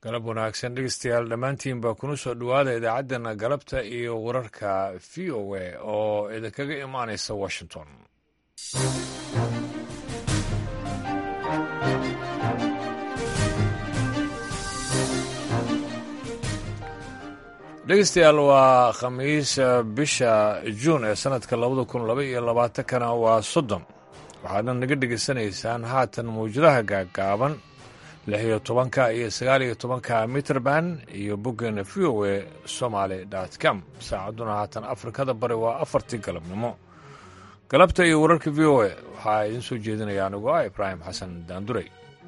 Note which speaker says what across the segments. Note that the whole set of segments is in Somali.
Speaker 1: galab wanaagsan dhegeystayaal dhammaantiin baa kuna soo dhowaada idaacaddeenna galabta iyo wararka v o a oo idinkaga imaanaysa washington dhegeystayaal waa khamiis bisha juun ee sanadka labada kun laba iyo labaatankana waa soddon waxaadna naga dhegeysanaysaan haatan mawjadaha gaagaaban lix iyo tobanka iyo sagaal iyo tobanka mitrband iyo boggeena v o a somaly com saacadduna haatan afrikada bari waa afartii galabnimo galabta iyo wararka v o a waxaa idiin soo jeedinaya anigu ah ibraahim xasan daanduray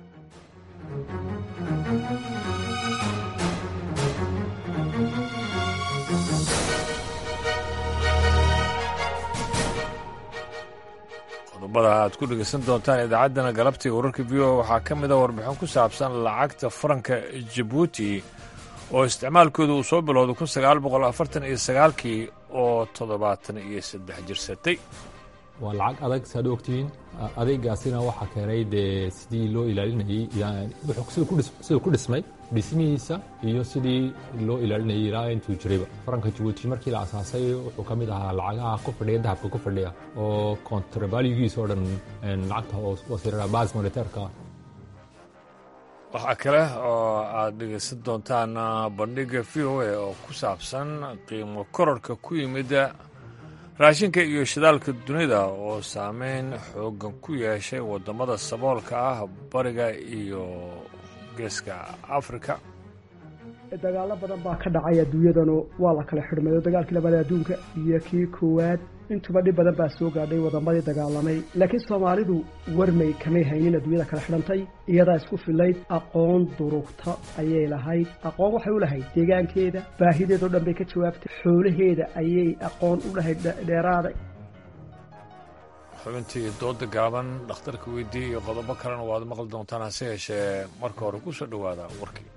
Speaker 1: qodobada aad ku dhegeysan doontaan idaacaddana galabta iyo wararka v o waxaa ka mid a warbixin ku saabsan lacagta faranka jabuuti oo isticmaalkooda uu soo bilowday kun sagaal boqol afartan iyo sagaalkii oo toddobaatan iyo saddex jirsatay
Speaker 2: waa lacag adag saad ogtihiin adeegaasina waxaa keenay dee sidii loo ilaalinayey siduu ku dhismay dhismihiisa iyo sidii loo ilaalinayay ilaa intuu jirayba faranka jabuuti markii la asaasay wuxuu ka mid ahaa lacagaha ku fadhiya dahabka ku fadhiya oo kontrabalygiisa oo dhan lacagta wasiirada bas moniteerka
Speaker 1: waxaa kale oo aad dhegeysan doontaan bandhiga v o a oo ku saabsan qiimo kororka ku yimid raashinka iyo shidaalka dunida oo saameyn xoogan ku yeeshay waddamada saboolka ah bariga iyo geeska afrika
Speaker 3: dagaalo badan baa ka dhacay adduunyadanu waa la kala xidhmay oo dagaalkii labaad adduunka iyo kii koowaad intuba dhib badan baa soo gaadhay waddamadii dagaalamay laakiin soomaalidu warmay kamay haynin adduunyada kala xidhantay iyadaa isku filayd aqoon durugta ayay lahayd aqoon waxay u lahayd deegaankeeda baahideedao dhan bay ka jawaabtay xoolaheeda ayay aqoon u lahayd dheeraada
Speaker 1: xubintii dooda gaaban dhakhtarka weydii iyo qodobo kalena waad maqli doontaan hase yeeshee marka hore ku soo dhowaada warkii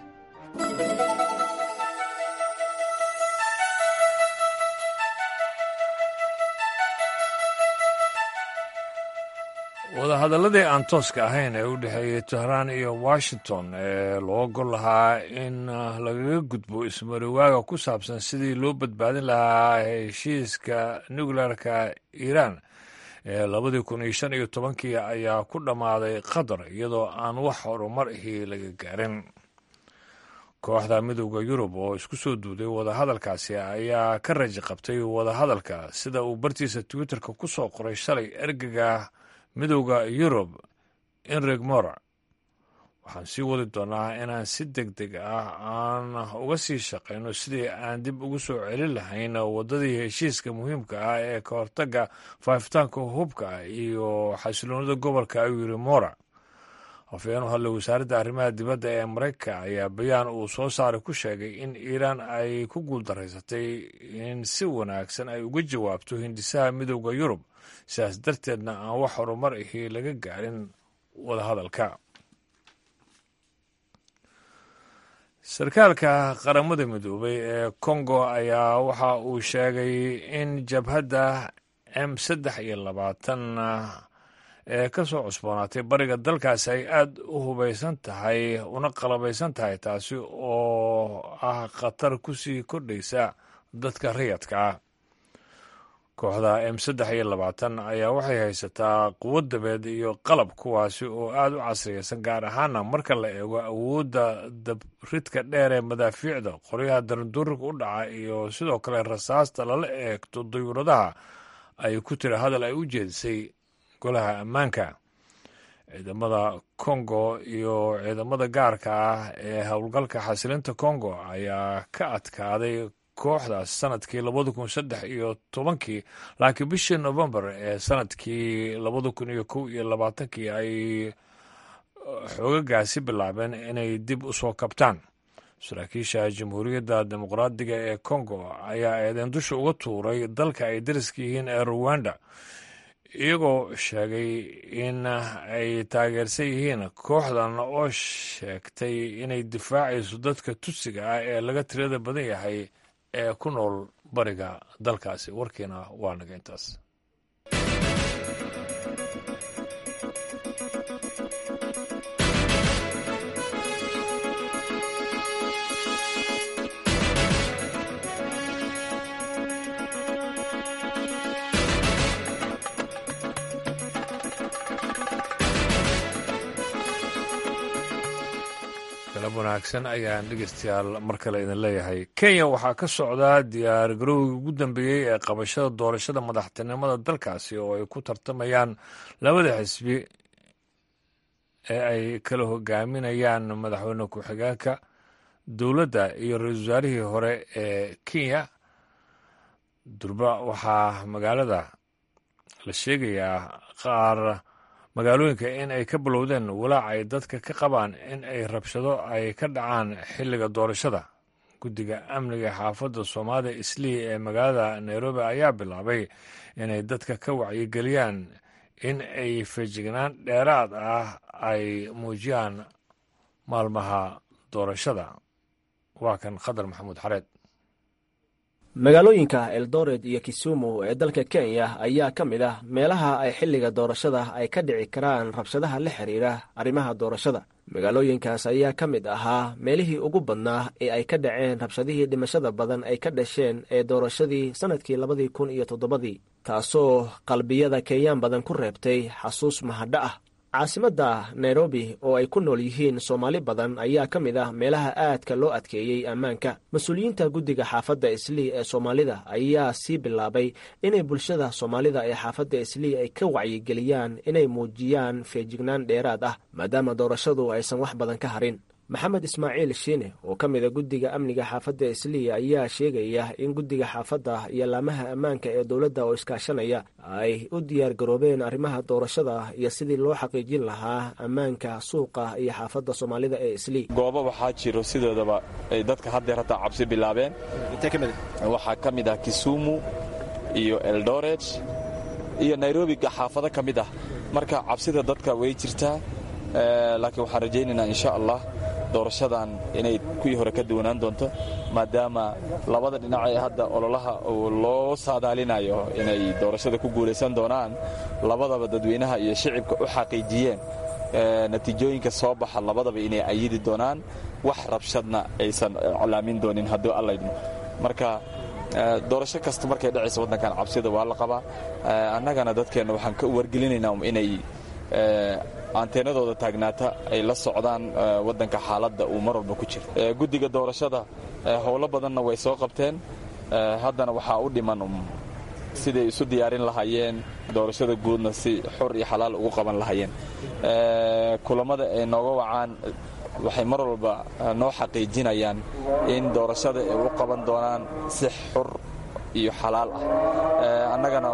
Speaker 1: wadahadalladii aan tooska ahayn ee u dhexeeyey tehraan iyo washington ee loo gol lahaa in lagaga gudbo ismariwaaga ku saabsan sidii loo badbaadin lahaa heshiiska nukleerka iiraan ee labadii kun iyo shan iyo tobankii ayaa ku dhammaaday qatar iyadoo aan wax horumar ahi laga gaarin kooxda midowda yurub oo isku soo duuday wadahadalkaasi ayaa ka raji qabtay wadahadalka sida uu bartiisa twitterka ku soo qoray shalay ergega midowda yurub enrig mora waxaan sii wadi doonaa inaan si deg deg ah aan uga sii shaqayno sidii aan dib ugu soo celin lahayn waddadii heshiiska muhiimka ah ee ka hortagga faafitaanka hubka iyo xasiloonida gobolka ayuu yidhi mora afayeen u hadlay wasaaradda arrimaha dibadda ee maraykanka ayaa bayaan uu soo saaray ku sheegay in iiraan ay ku guuldaraysatay in si wanaagsan ay uga jawaabto hindisaha midowda yurub sidaas darteedna aan wax horumar ahi laga gaarin wadahadalka sarkaalka qaramada midoobay ee kongo ayaa waxa uu sheegay in jabhadda m saddex iyo labaatan ee ka soo cusboonaatay bariga dalkaasi ay aada u hubaysan tahay una qalabaysan tahay taasi oo ah khatar kusii kordhaysa dadka rayadka ah kooxda m saddex iyo labaatan ayaa waxay haysataa quwad dabeed iyo qalab kuwaasi oo aada u casriyaysan gaar ahaana marka la eego awoodda dabridka dheer ee madaafiicda qoryaha daranduurika u dhaca iyo sidoo kale rasaasta lala eegto dayuuradaha ay ku tiri hadal ay u jeedisay golaha ammaanka ciidamada kongo iyo ciidamada gaarka ah ee howlgalka xasilinta kongo ayaa ka adkaaday kooxdaas sanadkii labada kun saddex iyo tobankii laakiin bishii novembar ee sanadkii labada kun iyo kow iyo labaatankii ay xoogagaasi bilaabeen inay dib u soo kabtaan saraakiisha jamhuuriyadda dimuqraadiga ee kongo ayaa eedeen dusha uga tuuray dalka ay dariska yihiin ee ruwanda iyagoo sheegay in ay taageersan yihiin kooxdan oo sheegtay inay difaacayso dadka tusiga ah ee laga tirada badan yahay ee ku nool bariga dalkaasi warkiina waa naga intaas wanaagsan ayaan dhegeystayaal mar kale idin leeyahay kenya waxaa ka socdaa diyaar garowgii ugu dambeeyey ee qabashada doorashada madaxtinimada dalkaasi oo ay ku tartamayaan labada xisbi ee ay kala hogaaminayaan madaxweyne ku-xigeenka dowladda iyo ra-iisul wasaarihii hore ee kenya durba waxaa magaalada la sheegayaa qaar magaalooyinka in ay ka bilowdeen walaac ay dadka ka qabaan in ay rabshado ay ka dhacaan xilliga doorashada guddiga amniga xaafadda soomaalida islii ee magaalada nairobi ayaa bilaabay inay dadka ka wacyigeliyaan in ay feejignaan dheeraad ah ay muujiyaan maalmaha doorashada waa kan khadar maxamuud xareed
Speaker 4: magaalooyinka eldoret iyo kisumu ee dalka kenya ayaa ka mid ah meelaha ay xilliga doorashada ay ka dhici karaan rabshadaha la xiriira arrimaha doorashada magaalooyinkaas ayaa ka mid ahaa meelihii ugu badnaa ee ay ka dhaceen rabshadihii dhimashada badan ay ka dhasheen ee doorashadii sannadkii labadii kun iyo toddobadii taasoo qalbiyada kenyaan badan ku reebtay xasuus mahadho ah caasimadda nairobi oo ay ku nool yihiin soomaali badan ayaa ka mid ah meelaha aadka loo adkeeyey ammaanka mas-uuliyiinta guddiga xaafadda islii ee soomaalida ayaa sii bilaabay inay bulshada soomaalida ee xaafadda islii ay ka wacyigeliyaan inay muujiyaan feejignaan dheeraad ah maadaama doorashadu aysan wax badan ka harin maxamed ismaaciil shiine oo ka mida guddiga amniga xaafadda islii ayaa sheegaya in guddiga xaafadda iyo laamaha ammaanka ee dowladda oo iskaashanaya ay u diyaar garoobeen arrimaha doorashada iyo sidii loo xaqiijin lahaa ammaanka suuqa iyo xaafadda soomaalida ee islii
Speaker 5: goobo waxaa jiro sidoodaba ay dadka haddeer hataa cabsi bilaabeen waxaa ka mid ah kisumu iyo eldoret iyo nairobi xaafado ka mid ah marka cabsida dadka way jirtaa laakiin waxaan rajaynaynaa insha allah doorashadan inay kuwii hore ka duwanaan doonto maadaama labada dhinac ee hadda ololaha uu loo saadaalinayo inay doorashada ku guulaysan doonaan labadaba dadweynaha iyo shicibka u xaqiijiyeen natiijooyinka soo baxa labadaba inay ayidi doonaan wax rabshadna aysan calaamin doonin hadduu allaydmo marka doorasho kasta markay dhacaysa waddankan cabsida waa la qabaa annagana dadkeenna waxaan ka wargelinaynaa inay anteenadooda taagnaata ay la socdaan waddanka xaaladda uu mar walba ku jiro guddiga doorashada howlo badanna way soo qabteen haddana waxaa u dhiman siday isu diyaarin lahaayeen doorashada guudna si xor iyo xalaal ugu qaban lahaayeen kulammada ay nooga wacaan waxay mar walba noo xaqiijinayaan in doorashada ay u qaban doonaan si xor iyo xalaal ah annagana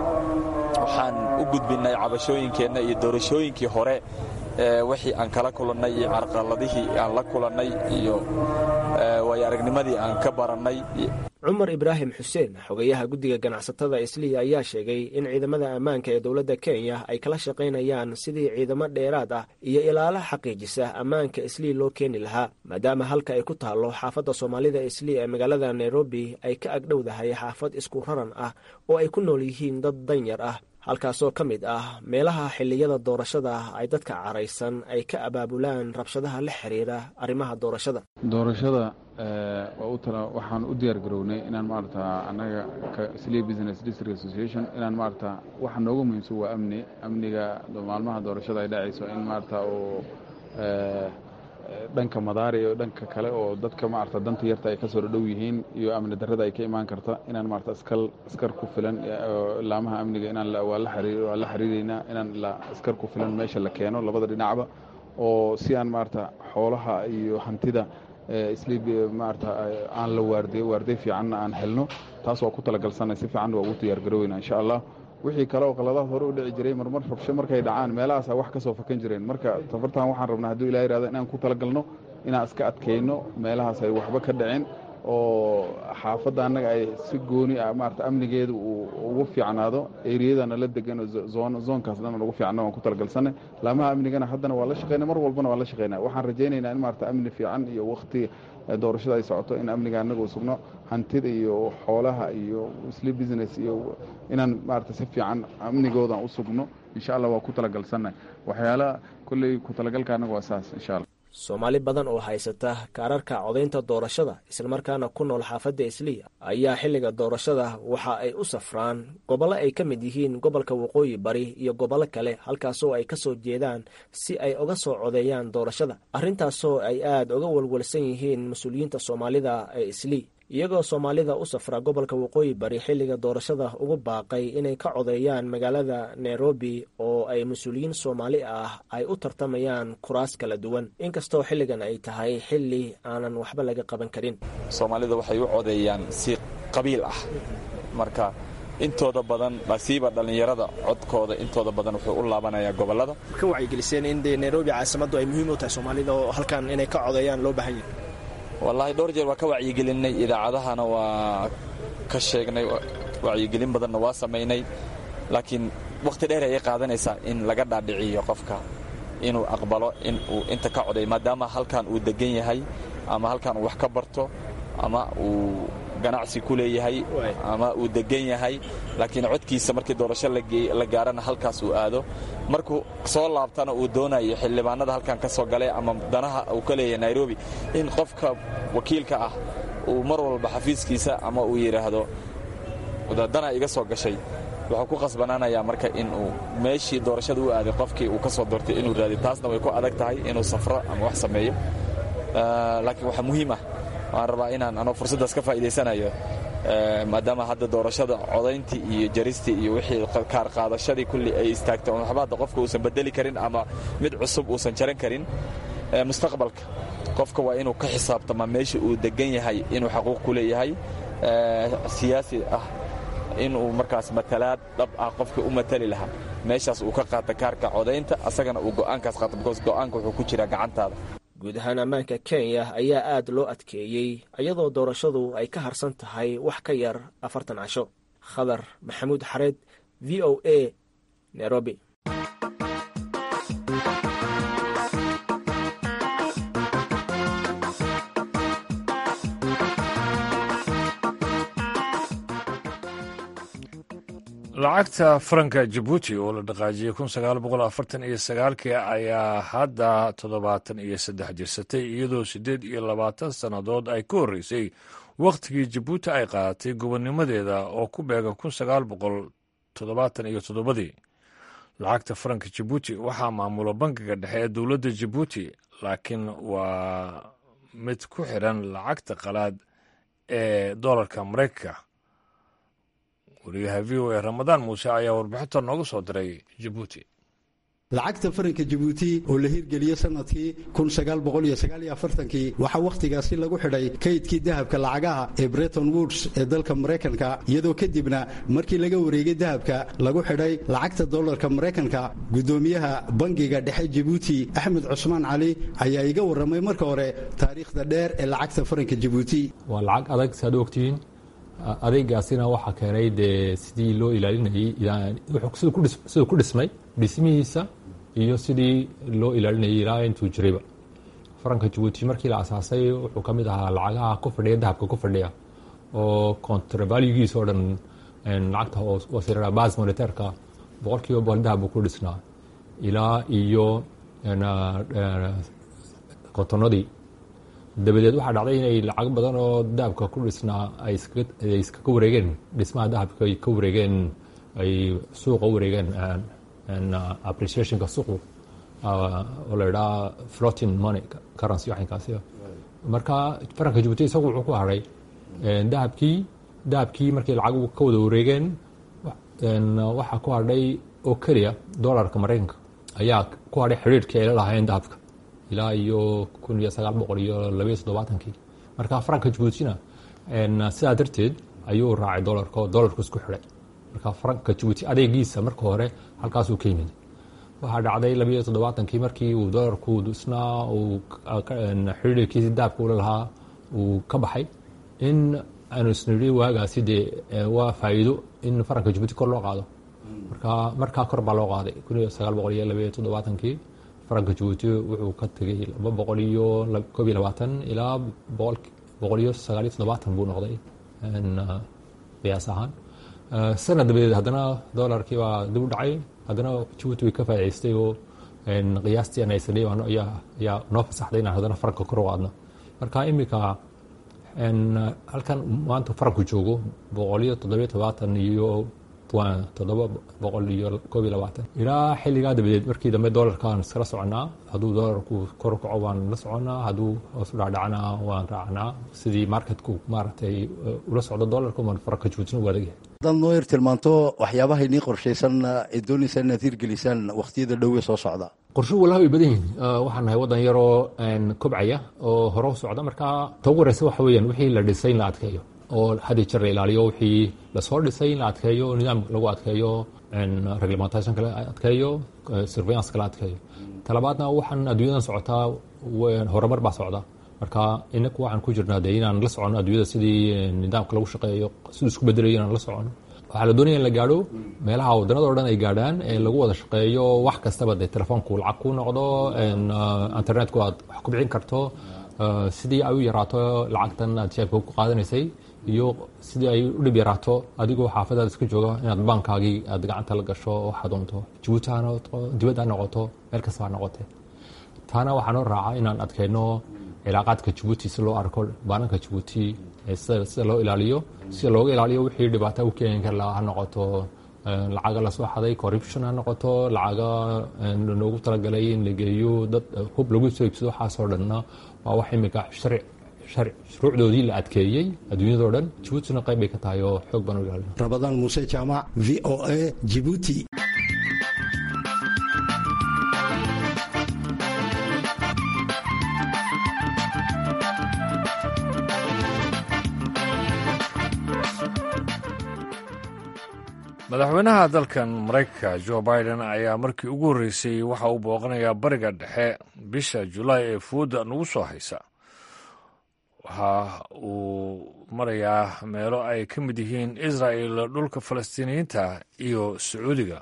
Speaker 5: waxaan u gudbinnay cabashooyinkeenna iyo doorashooyinkii hore wixii aan kala kulannay iyo carqaladihii aan la kulannay iyo waayo aragnimadii aan ka barannay
Speaker 4: cumar ibraahim xuseen xogeyaha guddiga ganacsatada islii ayaa sheegay in ciidamada ammaanka ee dowladda kenya ay kala shaqaynayaan sidii ciidamo dheeraad ah iyo ilaalo xaqiijisa ammaanka islii loo keeni lahaa maadaama halka ay ku taallo xaafadda soomaalida islii ee magaalada nairobi ay ka agdhowdahay xaafad isku raran ah oo ay ku nool yihiin dad danyar ah halkaasoo ka mid ah meelaha xilliyada doorashada ay dadka caraysan ay ka abaabulaan rabshadaha la xiriira arrimaha doorashada
Speaker 6: doorashada waxaan u diyaar garownay inaan maarata annaga slee business district association inaan maarata waxa nooga muhiimsan waa amni amniga maalmaha doorashada ay dhacayso in maarata oo dhanka madaari iyo dhanka kale oo dadka maarata danta yarta ay ka soo dhow yihiin iyo amni darrada ay ka imaan karta inaan maarata askal askar ku filan laamaha amniga inaan waa la xiriireynaa inaan askar ku filan meesha la keeno labada dhinacba oo si aan maarata xoolaha iyo hantida isliib maarata aan la waardiyo waardiy fiicanna aan helno taas waa ku talagalsanay si fiicanna waa ugu diyaar garoweyna insha allah wixii kale oo qaladaad hore u dhici jiray marmar rabsho markay dhacaan meelahaasaa wax ka soo fakan jireen marka tafartan waxaan rabnaa hadduu ilah yihahdo inaan ku talagalno inaan iska adkayno meelahaas ay waxba ka dhicin oo xaafadda annaga ay si gooni ah maarata amnigeeda uu ugu fiicnaado eriyadana la degan zoonkaas dhan ugu fiicno waan ku talagalsanay laamaha amnigana haddana waa la shaqeyna mar walbana waa la shaqeynaa waxaan rajaynaynaa in maarata amni fiican iyo wakti doorashada ay socoto in amniga annaga u sugno hantida iyo xoolaha iyo sli business iyo inaan maarata si fiican amnigoodan u sugno insha allah waa ku talagalsanay waxyaalaha kolley ku talagalka annaga waa saas insha allah
Speaker 4: soomaali badan oo haysata kaararka codaynta doorashada islamarkaana ku nool xaafadda isliya ayaa xilliga doorashada waxa ay u safraan gobollo ay ka mid yihiin gobolka waqooyi bari iyo gobollo kale halkaasoo ay ka soo jeedaan si ay uga soo codeeyaan doorashada arrintaasoo ay aad uga walwalsan yihiin mas-uuliyiinta soomaalida ee islii iyagoo soomaalida u safra gobolka waqooyi bari xilliga doorashada ugu baaqay inay ka codeeyaan magaalada nairobi oo ay mas-uuliyiin soomaali ah ay u tartamayaan kuraas kala duwan inkastoo xilligan ay tahay xilli aanan waxba laga qaban karin
Speaker 5: soomaalida waxay u codeeyaan si qabiil ah marka intooda badan nasiiba dhallinyarada codkooda intooda badan wuxuu u laabanayaa gobolada
Speaker 4: ka wacyigeliseen in dee nairobi caasimaddu ay muhiim u tahay soomaalida oo halkan inay ka codeeyaan loo baahan yahay
Speaker 5: wallaahi dhowr jeer waa ka wacyigelinay idaacadahana waa ka sheegnay wacyigelin badanna waa samaynay laakiin wakhti dheer ayay qaadanaysaa in laga dhaadhiciyo qofka inuu aqbalo in uu inta ka coday maadaama halkan uu degan yahay ama halkan uu wax ka barto ama uu ganacsi ku leeyahay ama uu degan yahay laakiin codkiisa markii doorasho la gaarana halkaas uu aado markuu soo laabtana uu doonayo xildhibaanada halkan ka soo galay ama danaha uu ka leeyahay nairobi in qofka wakiilka ah uu mar walba xafiiskiisa ama uu yidhaahdo dana iga soo gashay wuxuu ku qasbanaanayaa marka inuu meeshii doorashada u aaday qofkii uu ka soo doortay inuu raadi taasna way ku adag tahay inuu safro ama wax sameeyo laakiin waxaa muhiim ah waan rabaa inaan anoo fursaddaas ka faa'idaysanayo maadaama hadda doorashada codayntii iyo jaristii iyo wixii kaar qaadashadii kulli ay istaagtay oon waxba hadda qofka uusan bedeli karin ama mid cusub uusan jaran karin mustaqbalka qofka waa inuu ka xisaabtamaa meesha uu degan yahay inuu xaquuq ku leeyahay siyaasi ah inuu markaas matalaad dhab ah qofka u matali lahaa meeshaas uu ka qaata kaarka codaynta asagana uu go'aankaas qaato bikoos go'aanka wuxuu ku jiraa gacantaada
Speaker 4: guud ahaan ammaanka kenya ayaa aad loo adkeeyey iyadoo doorashadu ay ka harsan tahay wax ka yar afartan casho khadar maxamuud xareed v o a nairobi
Speaker 1: lacagta faranka jabuuti oo la dhaqaajiyey kun sagaal boqol afartan iyo sagaalkii ayaa hadda toddobaatan iyo saddex jirsatay iyadoo siddeed iyo labaatan sannadood ay ka horreysay wakhtigii jabuuti ay qaadatay gobonnimadeeda oo ku beegan kun sagaal boqol toddobaatan iyo toddobadii lacagta faranka jabuuti waxaa maamula bankiga dhexe ee dowladda jabuuti laakiin waa mid ku xidhan lacagta qalaad ee doolarka maraykanka wariyaha v o a ramadaan muuse ayaa warbixinta nooga soo diray jabuuti
Speaker 7: lacagta faranka jabuuti oo la hirgeliyey sanadkii kii waxaa wakhtigaasi lagu xidhay kaydkii dahabka lacagaha ee breton woods ee dalka maraykanka iyadoo kadibna markii laga wareegay dahabka lagu xidhay lacagta dollarka maraykanka guddoomiyaha bangiga dhexe jabuuti axmed cusmaan cali ayaa iga warramay marka hore taariikhda dheer ee lacagta faranka jabuuti
Speaker 2: waa lacag adag saad ogtihiin adeegaasina waxaa keenay dee sidii loo ilaalinayay siduu ku dhismay dhismihiisa iyo sidii loo ilaalinayay ilaa intuu jirayba faranka jabuuti markii la asaasay wuxuu ka mid ahaa lacagaha ku fadhiya dahabka ku fadhiya oo contravalugiisa oo dhan lacagta hoosira bas monitairka boqol kiiba boqol dahabbu ku dhisnaa ilaa iyo kontonadii dabadeed waxaa dhacday inay lacag badan oo dahabka ku dhisnaa ay iskaga wareegeen dhismaha dahabka ay ka wareegeen ay suuqa u wareegeen appreciationka suuqu oo la idhaha flotin money currency waxinkaasi marka faranka jabuuti isagu wuxuu ku hadhay dahabkii dahabkii markii lacag ka wada wareegeen waxaa ku hadhay oo keliya dollarka maraykanka ayaa ku hadhay xidhiirhkii ay la lahaayeen dahabka ilaa iyo kun iyo sagaal boqol iyo labayo toddobaatankii marka faranka jabuutina sidaa darteed ayuu raacay dolarka oo dolarku isku xidhay marka faranka jabuuti adeegiisa marka hore halkaasuu ka yimid waxaa dhacday labayo toddobaatankii markii uu dolarku dhisnaa uu xidhiirkiisi daabka ula lahaa uu ka baxay in aanu isnidhi waagaasi dee waa faa'iido in faranka jabuuti kor loo qaado marka markaa kor baa loo qaaday kun iyo sagaal boqol iyo labayo toddobaatankii faranka jabuuti wuxuu ka tegey laba boqol iyo koob iyo labaatan ilaa boqol iyo sagaal iyo toddobaatan buu noqday qiyaas ahaan sanad dabadeed haddana dolarkii baa dib u dhacay haddana jabuuti way ka faa'idaystay oo qiyaastii aan haysanay ayaa noo fasaxday inaan haddana faranka kor u qaadno marka iminka halkan maanta faranku joogo boqoliyo toddobiyo todobaatan iyo toddoba boqol iyo koob iyo labaatan ilaa xilligaa dabadeed markii dambe doolarkaan iskala soconaa hadduu doolarku kor u kaco waan la soconaa hadduu hoos u dhacdhacnaa waan raacnaa sidii marketku maaragtay ula socdo doolarka waan faranka joojina u adagyahay
Speaker 7: haddaad noo yar tilmaanto waxyaabaha inii qorshaysan ee doonaysa inaad hirgelisaan wakhtiyada dhowe soo socda
Speaker 2: qorshuhu wallahi way badan yihiin waxaan nahay waddan yaroo kobcaya oo hore u socda marka ta ugu horeysa waxa weeyaan wixii la dhisay in la adkeeyo oo hadii jeer la ilaaliyo wixii lasoo dhisay in la adkeeyo nidaam lagu adkeeyo reglementationka la adkeeyo surveillanceka la adkeeyo talabaadna waxaan adduunyadan socotaa horumar baa socda marka inaku waxaan ku jirnaa dee inaan la socono adduunyada sidii nidaamka lagu shaqeeyo siduu isku bedelayo inaan la socono waxaa la doonaya in la gaadho meelaha waddanada o dhan ay gaadhaan ee lagu wada shaqeeyo wax kastaba dee telefoonku lacag ku noqdo internetku aad wax ku bixin karto sidii ay u yaraato lacagtan aad jeebka ku qaadanaysay iyo sidii ay u dhib yaraato adigoo xaafadaada iska jooga inaad baankaagii aad gacanta la gasho waxaa doonto jabuuti ha noqoto dibad ha noqoto meel kasta ha noqotee taana waxaa noo raaca inaan adkayno cilaaqaadka jabuuti si loo arko baananka jabuuti sida loo ilaaliyo sida looga ilaaliyo wixii dhibaata u keeni kara ha noqoto lacaga lasoo xaday corruption ha noqoto lacaga loogu talagalay in la geeyo dad hub lagu soo iibsado waxaasoo dhanna waa wax imika sharci shuruucdoodii la adkeeyey adduunyadao dhan jabuutina qayb bay ka tahay oo xoog baan u ilaalina
Speaker 7: rabadaan muuse jaamac v o a jibuuti
Speaker 1: madaxweynaha dalkan maraykanka jo biden ayaa markii ugu horreysay waxa uu booqanayaa bariga dhexe bisha julaay ee fooda nagu soo haysa waxa uu marayaa meelo ay ka mid yihiin israa'el dhulka falastiiniyiinta iyo sacuudiga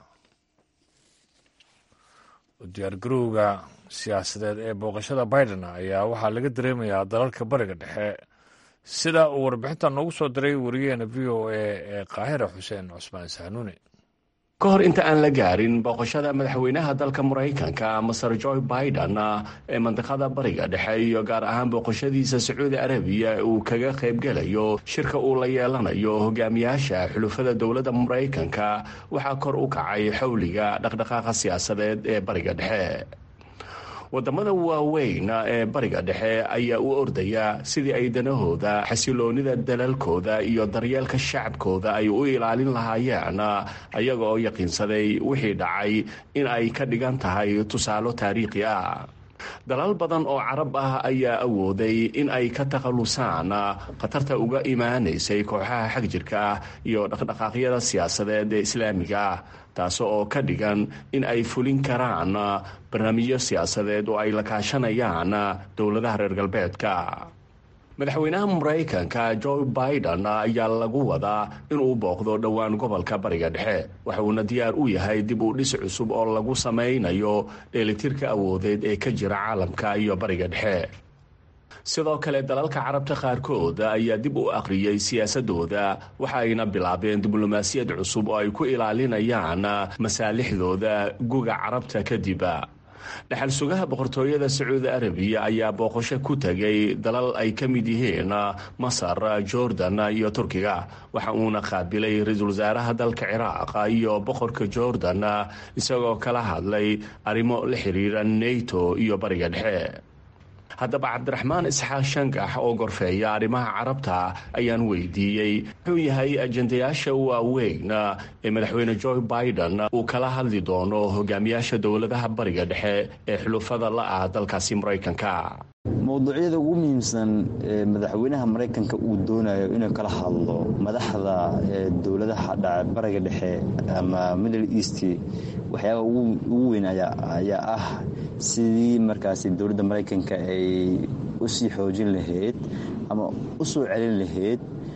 Speaker 1: diyaargarowga siyaasadeed ee booqashada biden ayaa waxaa laga dareemayaa dalalka bariga dhexe sida uu warbixinta noogu soo diray wariyaheena v o a ee qaahira xuseen cusmaan sahnuuni
Speaker 8: ka hor inta aan la gaarin booqashada madaxweynaha dalka maraykanka maser joe biden ee mandiqada bariga dhexe iyo gaar ahaan booqashadiisa sacuudi arabiya uu kaga qaybgelayo shirka uu la yeelanayo hogaamiyaasha xulufada dowladda maraykanka waxaa kor u kacay xowliga dhaqdhaqaaqa siyaasadeed ee bariga dhexe wadamada waaweyn ee bariga dhexe ayaa u ordaya sidii ay danahooda xasiloonida dalalkooda iyo daryeelka shacabkooda ay u ilaalin lahaayeen ayaga oo yaqiinsaday wixii dhacay in ay ka dhigan tahay tusaalo taariikhi ah dalal badan oo carab ah ayaa awooday in ay ka takhallusaan khatarta uga imaanaysay kooxaha xagjirka ah iyo dhaqdhaqaaqyada siyaasadeed ee islaamiga ah taas oo ka dhigan in ay fulin karaan barnaamijyo siyaasadeed oo ay la kaashanayaan dowladaha reer galbeedka madaxweynaha maraykanka joe biden ayaa lagu wadaa inuu booqdo dhowaan gobolka bariga dhexe waxa uuna diyaar u yahay dib u dhis cusub oo lagu samaynayo dheelitirka awoodeed ee ka jira caalamka iyo bariga dhexe sidoo kale dalalka carabta qaarkood ayaa dib u akhriyey siyaasadooda waxa ayna bilaabeen diblomaasiyad cusub oo ay ku ilaalinayaan masaalixdooda guga carabta kadib dhexal sugaha boqortooyada sacuudi arabiya ayaa booqasho ku tegay dalal ay ka mid yihiin masar jordan iyo turkiga waxa uuna qaabilay ra-iisul wasaaraha dalka ciraaq iyo boqorka jordan isagoo kala hadlay arrimo la xiriira nato iyo bariga dhexe haddaba cabdiraxmaan isxaaq shangax oo gorfeeya arrimaha carabta ayaan weydiiyey muxuu yahay ajendayaasha waaweyn ee madaxweyne joe biden uu kala hadli doono hogaamiyaasha dowladaha bariga dhexe ee xulufada la ah dalkaasi maraykanka
Speaker 9: mowduucyada ugu muhiimsan ee madaxweynaha maraykanka uu doonayo inuu kala hadlo madaxda dowladaha dhaca bariga dhexe ama middle east waxyaaba ugu weyn ayaa ah sidii markaasi dowladda maraykanka ay u sii xoojin lahayd ama u soo celin lahayd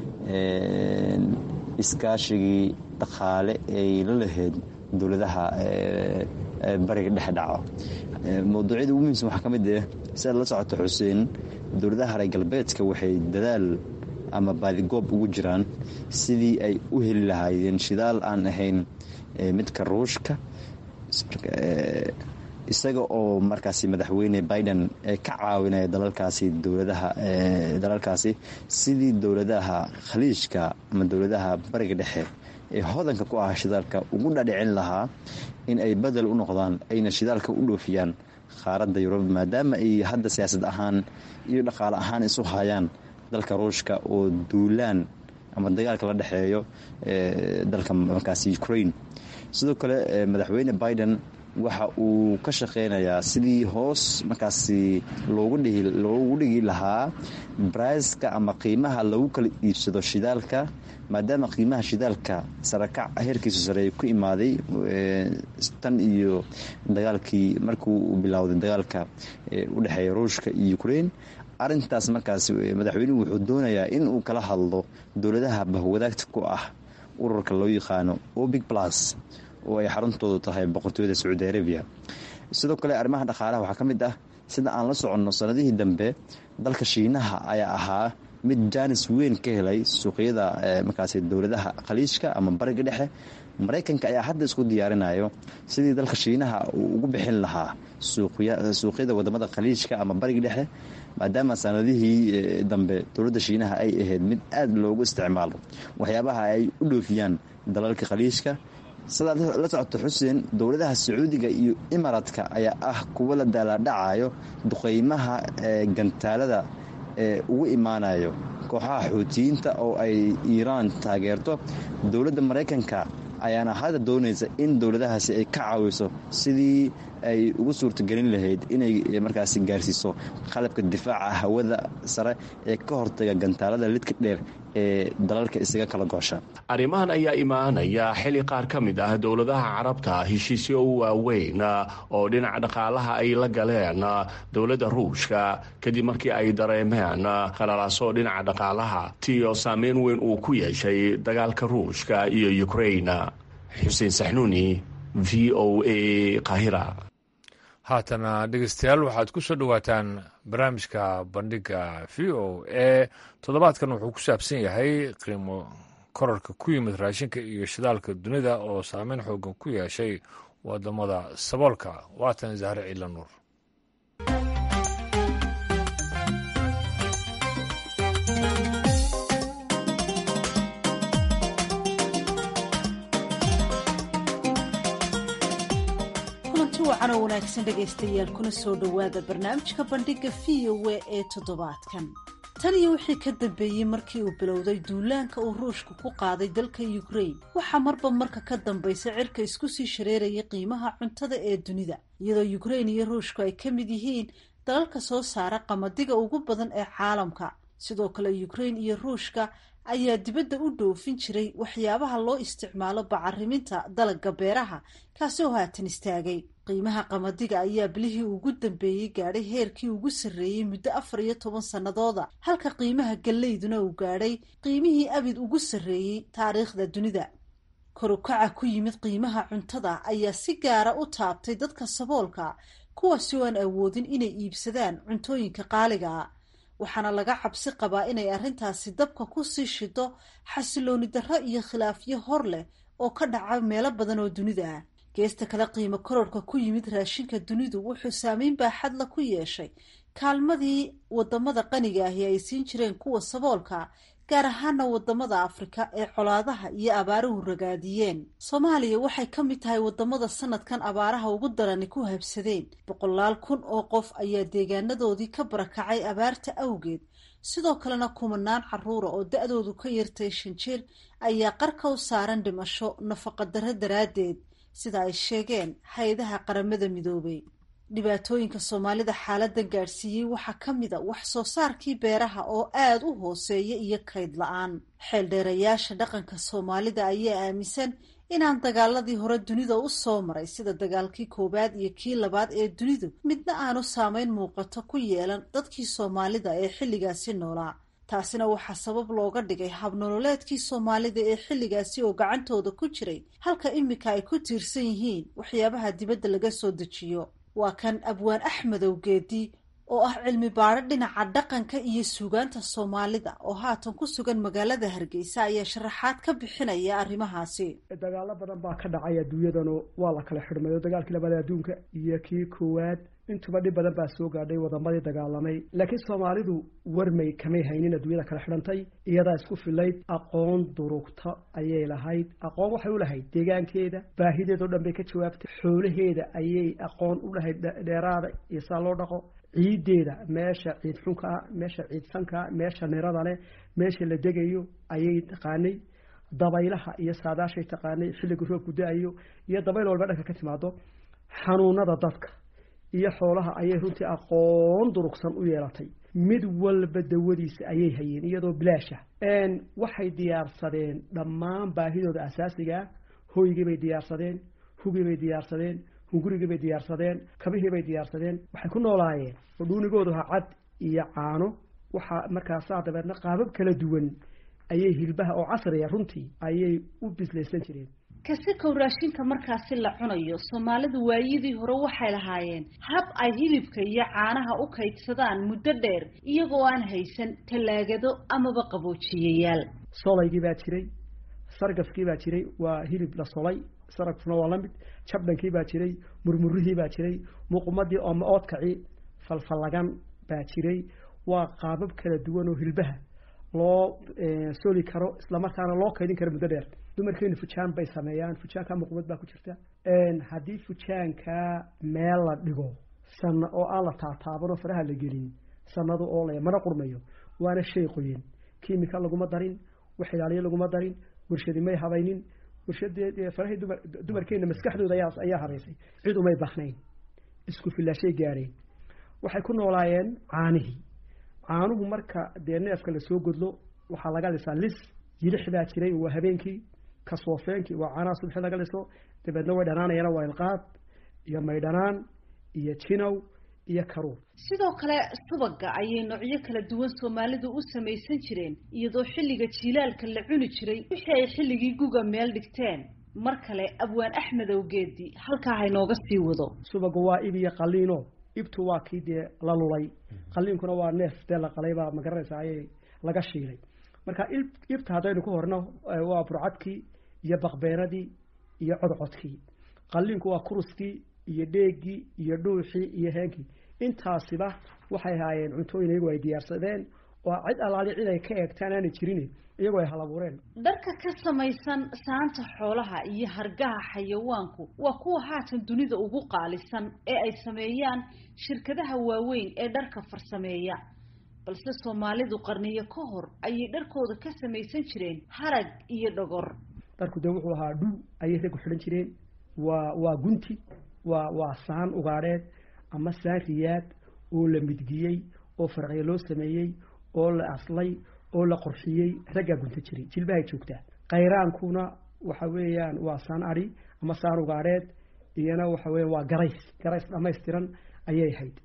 Speaker 9: iskaashigii dhaqaale ay la lahayd dowladaha bariga dhexe dhaco mowduucyada ugu muhiimsan waxaa ka mid ah si aad la socoto xuseen dowladaha reer galbeedka waxay dadaal ama baadigoob ugu jiraan sidii ay u heli lahaayeen shidaal aan ahayn midka ruushka isaga oo markaasi madaxweyne biden ka caawinaya dalalkaasi dowladaha dalalkaasi sidii dowladaha khaliijka ama dowladaha bariga dhexe ee hodanka ku ah shidaalka ugu dhadhicin lahaa in ay badel u noqdaan ayna shidaalka u dhoofiyaan qaaradda yurub maadaama ay hadda siyaasad ahaan iyo dhaqaale ahaan isu hayaan dalka ruushka oo duulaan ama dagaalka la dhexeeyo dalka markaasi ukraine sidoo kale madaxweyne biden waxa uu ka shaqeynayaa sidii hoos markaasi loogu dhigi lahaa braiska ama qiimaha lagu kala iibsado shidaalka maadaama qiimaha shidaalka sarakac heerkiisu sareeya ku imaaday tan iyo dagaalkii markii uu bilowday dagaalka u dhexeeya ruushka iyo ukraine arintaas markaas madaxweynuhu wuxuu doonayaa in uu kala hadlo dowladaha bahwadaagta ku ah ururka loo yaqaano obic plus oo ay xaruntoodu tahay boqortooyada sacuudi arabiya sidoo kale arrimaha dhaqaalaha waxaa ka mid ah sida aan la soconno sanadihii dambe dalka shiinaha ayaa ahaa mid jaanis weyn ka helay suuqyada markaasi dowladaha khaliijka ama bariga dhexe maraykanka ayaa hadda isku diyaarinayo sidii dalka shiinaha uu ugu bixin lahaa suuqyada wadamada khaliijka ama bariga dhexe maadaama sanadihii dambe dowladda shiinaha ay ahayd mid aada loogu isticmaalo waxyaabaha ay u dhoofiyaan dalalka khaliijka sidaad la socoto xuseen dowladaha sacuudiga iyo imaaraadka ayaa ah kuwa la daalaadhacayo duqeymaha gantaalada ee ugu imaanayo kooxaha xuutiyiinta oo ay iiraan taageerto dowladda maraykanka ayaana hadda doonaysa in dowladahaasi ay ka caawiso sidii ay ugu suurtagelin lahayd inay markaasi gaarsiiso qalabka difaaca hawada sare ee ka hortaga gantaalada lidka dheer ee dalalka isaga kala goosha
Speaker 8: arrimahan ayaa imaanaya xili qaar ka mid ah dowladaha carabta heshiisyo u waaweyn oo dhinaca dhaqaalaha ay la galeen dowladda ruushka kadib markii ay dareemeen khalalaasoo dhinaca dhaqaalaha tiyo saameyn weyn uu ku yeeshay dagaalka ruushka iyo ukrain xuseen saxnuuni v o a qahira
Speaker 1: haatana dhegeystayaal waxaad ku soo dhowaataan barnaamijka bandhiga v o a toddobaadkan wuxuu ku saabsan yahay qiimo korarka ku yimid raashinka iyo shidaalka dunida oo saameyn xoogan ku yeeshay wadamada saboolka waatan zahre ciila nuur
Speaker 10: wacanoo wanaagsan dhegaystayaal kuna soo dhowaada barnaamijka bandhiga v o a ee toddobaadkan tan iyo wixii ka dambeeyey markii uu bilowday duulaanka uu ruushku ku qaaday dalka ukrain waxaa marba marka ka dambaysa cirka isku sii shareerayay qiimaha cuntada ee dunida iyadoo ukrain iyo ruushku ay ka mid yihiin dalalka soo saara qamadiga ugu badan ee caalamka sidoo kale ukrain iyo ruushka ayaa dibadda u dhoofin jiray waxyaabaha loo isticmaalo bacariminta dalagga beeraha kaasi oo haatan istaagay qiimaha qamadiga ayaa bilihii ugu dambeeyey gaadhay heerkii ugu sarreeyey muddo afar iyo toban sannadooda halka qiimaha gallayduna uu gaadhay qiimihii abid ugu sarreeyey taariikhda dunida korukaca ku yimid qiimaha cuntada ayaa si gaara u taabtay dadka saboolka kuwaasi oo aan awoodin inay iibsadaan cuntooyinka qaaliga ah waxaana laga cabsi qabaa inay arrintaasi dabka ku sii shido xasilooni darro iyo khilaafyo hor leh oo ka dhaca meelo badan oo dunida ah geesta kale qiimo kororhka ku yimid raashinka dunidu wuxuu saameyn baaxadla ku yeeshay kaalmadii wadamada qaniga ahi ay siin jireen kuwa saboolka gaar ahaana wadamada afrika ee colaadaha iyo abaaruhu ragaadiyeen soomaaliya waxay ka mid tahay wadamada sanadkan abaaraha ugu darani ku habsadeen boqolaal kun oo qof ayaa deegaanadoodii ka barakacay abaarta awgeed sidoo kalena kumanaan caruura oo da-doodu ka yartay shan jir ayaa qarka u saaran dhimasho nafaqadarro daraaddeed sida ay sheegeen hay-adaha qaramada midoobay dhibaatooyinka soomaalida xaaladan gaadhsiiyey waxaa ka mid a wax soo saarkii beeraha oo aada u hooseeya iyo kayd la-aan xeeldheerayaasha dhaqanka soomaalida ayaa aaminsan inaan dagaaladii hore dunida u soo maray sida dagaalkii koowaad iyo kii labaad ee dunidu midna aanu saameyn muuqato ku yeelan dadkii soomaalida ee xilligaasi noolaa taasina waxaa sabab looga dhigay habnololeedkii soomaalida ee xilligaasi oo gacantooda ku jiray halka imika ay ku tiirsan yihiin waxyaabaha dibadda laga soo dejiyo waa kan abwaan axmedow geedi oo ah cilmi baadho dhinaca dhaqanka iyo suugaanta soomaalida oo haatan ku sugan magaalada hargeysa ayaa sharaxaad ka bixinaya arrimahaasi
Speaker 3: dagaalo badan baa ka dhacay adduunyadanu waa la kala xidhmayo dagaalkii labada adduunka iyo kii koowaad intuba dhib badan baa soo gaadhay wadamadii dagaalamay laakiin soomaalidu warmay kamay haynin adduunyada kala xidhantay iyadaa isku filayd aqoon durugta ayay lahayd aqoon waxay u lahayd deegaankeeda baahideedao dhan bay ka jawaabtay xoolaheeda ayay aqoon u lahayd dheeraada iyo saa loo dhaqo ciiddeeda meesha ciid xunkaa meesha ciid sankaa meesha nirada leh meesha la degayo ayay taqaanay dabaylaha iyo saadaashay taqaanay xilliga roobku da-ayo iyo dabayl walba dhanka ka timaado xanuunada dadka iyo xoolaha ayay runtii aqoon durugsan u yeelatay mid walba dawadiisa ayay hayeen iyadoo bilaasha waxay diyaarsadeen dhammaan baahidooda asaasigaa hoygii bay diyaarsadeen hugii bay diyaarsadeen hungurigii bay diyaarsadeen kabihii bay diyaarsadeen waxay ku noolaayeen oo dhuunigoodu ha cad iyo caano waxaa markaasaa dabeedna qaabab kala duwan ayay hilbaha oo casriya runtii ayay u bislaysan jireen
Speaker 10: kasikow raashinka markaasi la cunayo soomaalidu waayidii hore waxay lahaayeen hab ay hilibka iyo caanaha u kaydsadaan muddo dheer iyagoo aan haysan tallaagado amaba qaboojiyayaal
Speaker 3: solaygii baa jiray sargafkii baa jiray waa hilib la solay saragfuna waa la mid jabdhankii baa jiray murmurihii baa jiray muuqumadii ooma oodkaci falfallagan baa jiray waa qaabab kala duwan oo hilbaha loo soli karo islamarkaana loo kaydin karo muddo dheer dumarkeenu fujaan bay sameeyaan fujaanka muuqumad baa ku jirta haddii fujaanka meel la dhigo sana oo aan la taataabanoo faraha la gelin sanado oo le mana qurmayo waana shay qoyin kimika laguma darin wax ilaaliyo laguma darin warshadi may habaynin warshadee farahii dumar dumarkeena maskaxdooda ayaa ayaa habaysay cid umay bahnayn isku filaashay gaadheen waxay ku noolaayeen caanihii caanuhu marka dee neefka lasoo godlo waxaa laga lisaa lis yilix baa jiray waa habeenkii kasoofeenkii waa caanaha subxi laga liso dabeedna way dhanaanayana waa ilqaad iyo maydhanaan iyo jinow iyo karuur
Speaker 10: sidoo kale subaga ayay noocyo kala duwan soomaalidu u samaysan jireen iyadoo xilliga jiilaalka la cuni jiray wixii ay xilligii guga meel dhigteen mar kale abwaan axmedow geedi halkaa haynooga sii wado
Speaker 3: subaga waa ib iyo qaliino ibtu waa kii dee la lulay qaliinkuna waa neef dee la qalay baa magaranaysa ayay laga shiilay marka ibta haddaynu ku horno waa burcadkii iyo baqbeenadii iyo codcodkii qaliinku waa kuruskii iyo dheegii iyo dhuuxii iyo heenkii intaasiba waxay ahaayeen cuntooyin iyagu ay diyaarsadeen oo cid allaali cid ay ka eegtaan aanay jirin iyagoo ay halabuureen
Speaker 10: dharka ka samaysan saanta xoolaha iyo hargaha xayawaanku waa kuwa haatan dunida ugu qaalisan ee ay sameeyaan shirkadaha waaweyn ee dharka farsameeya balse soomaalidu qarniyo ka hor ayay dharkooda ka samaysan jireen harag iyo dhogor
Speaker 3: dharku dee wuxuu ahaa dhul ayay raggu xidhan jireen waa waa gunti waa waa saan ugaadheed ama saan riyaad oo la midgiyey oo farqiya loo sameeyey oo la aslay oo la qorxiyey raggaa gunta jiray jilbahay joogtaa kayraankuna waxa weeyaan waa saan adhi ama saan ugaadheed iyana waxa weya waa garays garays dhamaystiran ayay ahayd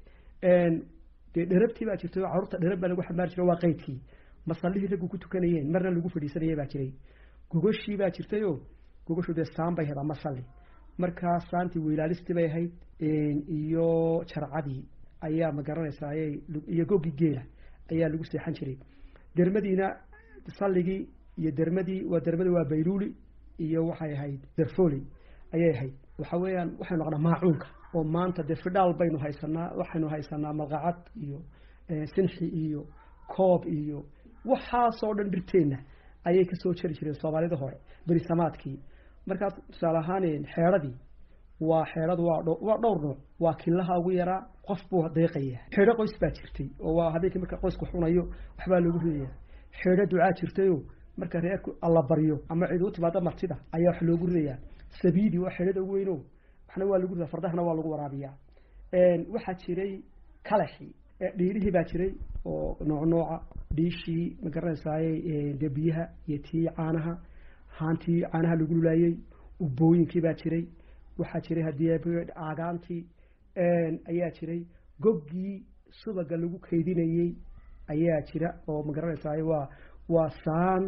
Speaker 3: dee dherabtii baa jirtay oo carruurta dherab baa lagu xamaari jiray waa qeydkii masallihii raggu ku tukanayeen marna lagu fadhiisanayay baa jiray gogoshii baa jirtay oo gogoshu dee saan bay ahayd ama salli markaa saantii weylaalistii bay ahayd iyo jarcadii ayaa ma garanaysaa ayay iyo goggii geela ayaa lagu seexan jiray dermadiina salligii iyo dermadii waa dermadii waa bayluuli iyo waxay ahayd derfoli ayay ahayd waxa weeyaan waxaynu naqnaa maacuunka oo maanta dee fidhaal baynu haysanaa waxaynu haysanaa malqacad iyo sinxi iyo koob iyo waxaasoo dhan dhirteenna ayay kasoo jari jireen soomaalida hore berisamaadkii markaas tusaale ahaan xeedradii waa xeedhadu waa waa dhowr nooc waa kilaha ugu yaraa qof buu deeqaya xeedho qoys baa jirtay oo waa habeenkii marka qoysku xunayo waxbaa loogu ridaya xeedho ducaa jirtayoo marka reerku alla baryo ama cid u timaado martida ayaa wax loogu ridayaa sabiidi waa xeedhada ugu weyno waxna waa lagu ridaa fardahana waa lagu waraabiyaa waxaa jiray kalaxi dhiirihii baa jiray oo nooc nooca dhiishii ma garanaysaayey dee biyaha iyo tii caanaha haantii caanaha lagu lulaayey ubooyinkii baa jiray waxaa jiray haddii caagaantii ayaa jiray goggii subaga lagu kaydinayey ayaa jira oo ma garanaysaay waa waa saan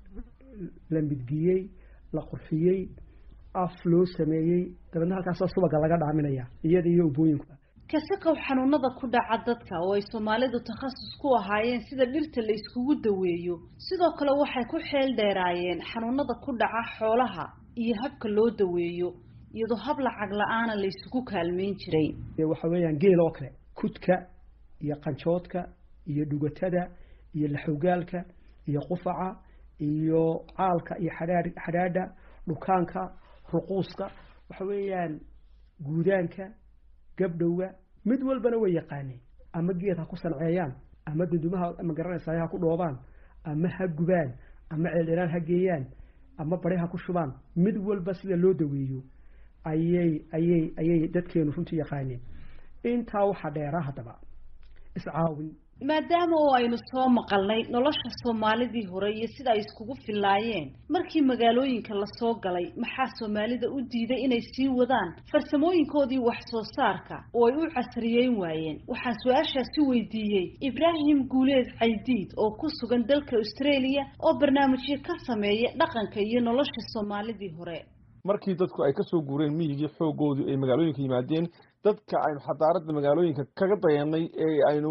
Speaker 3: la midgiyey la qurxiyey af loo sameeyey dabeedna halkaasoo subaga laga dhaaminaya iyada iyo ubooyinku
Speaker 10: kasakow xanuunada ku dhaca dadka oo ay soomaalidu takhasus ku ahaayeen sida dhirta la iskugu daweeyo sidoo kale waxay ku xeel dheeraayeen xanuunada ku dhaca xoolaha iyo habka loo daweeyo iyadoo hab lacag la-aana la isugu kaalmeyn jiray
Speaker 3: waxa weeyaan geel oo kale kudka iyo qanjoodka iyo dhugatada iyo laxogaalka iyo qufaca iyo caalka iyo xadhaa xadhaadha dhukaanka ruquuska waxa weeyaan guudaanka gabdhowga mid walbana way yaqaaneen ama geed ha ku sanceeyaan ama dundumaha ma garanaysaa ha ku dhoobaan ama ha gubaan ama ceeldheraan ha geeyaan ama bari ha ku shubaan mid walba sida loo daweeyo ayay ayay ayay dadkeenu runtii yaqaaneen intaa waxaa dheeraa haddaba iscaawin
Speaker 10: maadaama oo aynu soo maqalnay nolosha soomaalidii hore iyo sida ay iskugu fillaayeen markii magaalooyinka lasoo galay maxaa soomaalida u diiday inay sii wadaan farsamooyinkoodii wax soo saarka oo ay u casriyeyn waayeen waxaan su-aashaasi weydiiyey ibraahim guuleed caydiid oo ku sugan dalka australia oo barnaamijyo ka sameeya dhaqanka iyo nolosha soomaalidii hore
Speaker 11: markii dadku ay kasoo guureen miyigii xoogoodii ay magaalooyinka yimaadeen dadka aynu xadaaradda magaalooyinka kaga dayanay ee aynu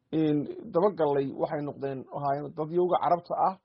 Speaker 11: dabagallay waxay noqdeen ahaayeen dadyowga carabta ah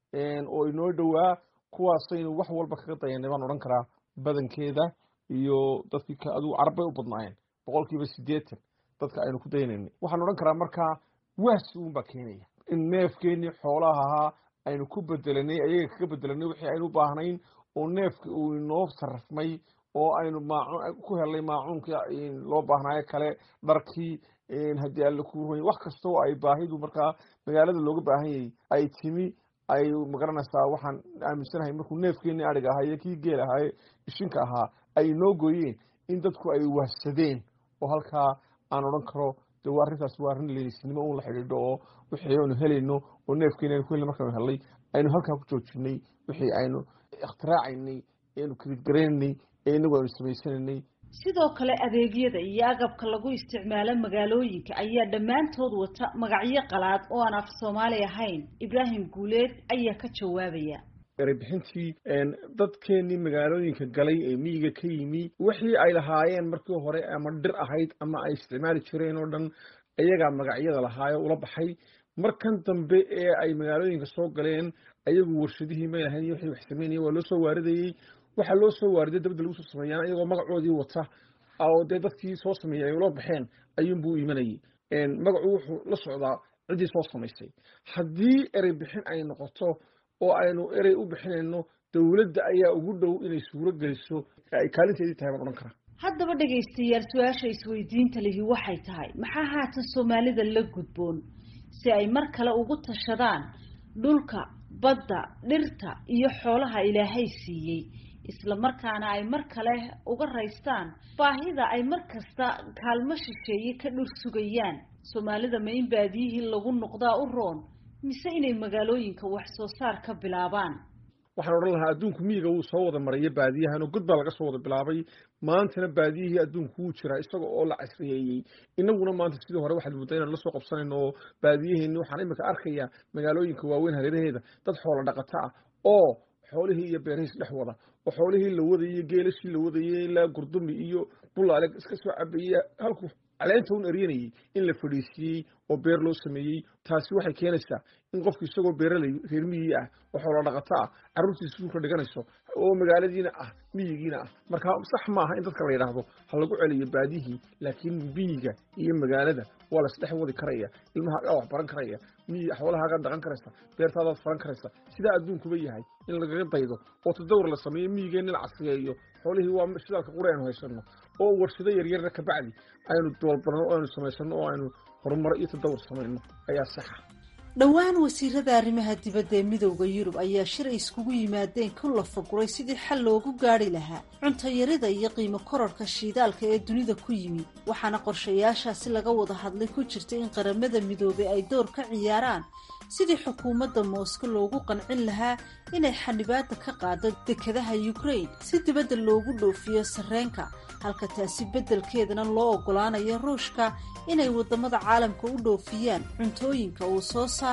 Speaker 11: oo inoo dhowaa kuwaasaynu wax walba kaga dayanay baan odhan karaa badankeeda iyo dadkii adigu carab bay u badnaayeen boqol kiiba siddeetan dadka aynu ku daynaynay waxaan odhan karaa markaa waasi uunbaa keenaya in neefkeenii xoolaha ahaa aynu ku bedelanay ayaga kaga bedelanay wixii aynu u baahnayn oo neefka uu inoo sarrafmay oo aynu maacuun ku helnay maacuunka loo baahnaayo kale dharkii haddii alla ku ruy wax kasta oo ay baahidu markaa magaalada looga baahan yahay ay timi ay magaranaysaa waxaan aaminsanahay markuu neefkeenii adhig ahaa iyo kii geel ahaaye ishinka ahaa ay inoo gooyeen in dadku ay wahsadeen oo halkaa aan odhan karo de waa arrintaas waa arrin leelisnimo un la xidhiidho oo wixii aynu helayno oo neefkeeni aynu ku helnay markaanu helnay aynu halkaa ku joojinay wixii aynu ikhtiraacayny aynu kredgaraynay ee inagu aynu samaysanaynay
Speaker 10: sidoo kale adeegyada iyo agabka lagu isticmaalo magaalooyinka ayaa dhammaantood wata magacyo qalaad oo aan af soomaali ahayn ibraahim guuleed ayaa ka jawaabaya
Speaker 11: erebixintii dadkeenii magaalooyinka galay ee miyiga ka yimi wixii ay lahaayeen markii hore ama dhir ahayd ama ay isticmaali jireen oo dhan iyagaa magacyada lahaayo ula baxay markan dambe ee ay magaalooyinka soo galeen ayagu warshadihii may lahayn iyo wixii wax sameynaya waa loo soo waaridayey waxaa loo soo waariday dabadda lagu soo sameeyaan iyagoo magacoodii wata oo dee dadkii soo sameeyey ay ula baxeen ayuunbuu imanayay magacu wuxuu la socdaa ciddii soo samaysay haddii erey bixin ay noqoto oo aynu erey u bixinayno dowladda ayaa ugu dhow inay suuro geliso ay kaalinteedii tahay baan odhan karaa
Speaker 10: haddaba dhegaystayaal su-aasha isweydiinta lihi waxay tahay maxaa haatan soomaalida la gudboon si ay mar kale ugu tashadaan dhulka badda dhirta iyo xoolaha ilaahay siiyey isla markaana ay mar kale uga raystaan baahida ay mar kasta kaalmo shisheeye ka dhur sugayaan soomaalida ma in baadiyihii lagu noqdaa u roon mise inay magaalooyinka wax soo saar ka bilaabaan
Speaker 11: waxaan odhan lahaa adduunku miyiga wuu soo wada maraya baadiyahan oo god baa laga soo wada bilaabay maantana baadiyihii adduunku wuu jiraa isaga oo la casriyeeyey inaguna maanta sidii hore waxaad mudda inaan la soo qabsanayno oo baadiyaheenni waxaan imika arkayaa magaalooyinka waaweyn hareeraheeda dad xoola dhaqata ah oo xoolihii iyo beerihiis dhex wada oo xoolihii la wadayey geelashii la wadayey ilaa gurdumi iyo bulaale iska soo cabayey halku caleenta un eryanayey in la fadhiisiiyey oo beer loo sameeyey taasi waxay keenaysaa in qofku isagoo beeraley reer miyigii ah oo xoola dhaqato ah carruurtiisa suulka dhiganayso oo magaaladiina ah miyigiina ah marka sax maaha in dadka la yidhaahdo ha lagu celiyo baadihii laakiin miyiga iyo magaalada waa la isdhex wadi karaya ilmahaagaa wax baran karaya miyi xoolahaagaa dhaqan karaysa beertaadaad faran karaysa sidaa adduunkuba yahay in lagaga daydo oo tadawr la sameeyo miyigeenna la casriyeeyo xoolihii waa shidaalka qura aynu haysano oo warshado yaryarna kabacdi aynu doolbarno oo aynu samaysano oo aynu horumaro iyo tadawur samayno ayaa saxa
Speaker 10: dhowaan wasiirada arrimaha dibadda ee midowda yurub ayaa shir ay iskugu yimaadeen ku lafaguray sidii xal loogu gaadhi lahaa cuntayarida iyo qiimo kororhka shiidaalka ee dunida ku yimi waxaana qorshayaashaasi laga wada hadlay ku jirta in qaramada midoobay ay door ka ciyaaraan sidii xukuumadda moosko loogu qancin lahaa inay xanibaada ka qaado dekadaha ukrain si dibadda loogu dhoofiyo sarreenka halka taasi beddelkeedana loo oggolaanayo ruushka inay waddamada caalamka u dhoofiyaan cuntooyinka uu soo saaro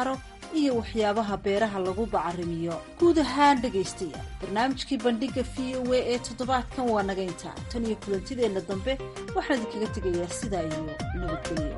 Speaker 10: iyo waxyaabaha beeraha lagu bacarimiyo guud ahaan dhegaystayaal barnaamijkii bandhiga v o a ee toddobaadkan waa naga intaa tan iyo kulantideenna dambe waxaan idinkaga tegayaa sidaa iyo nabadgelyo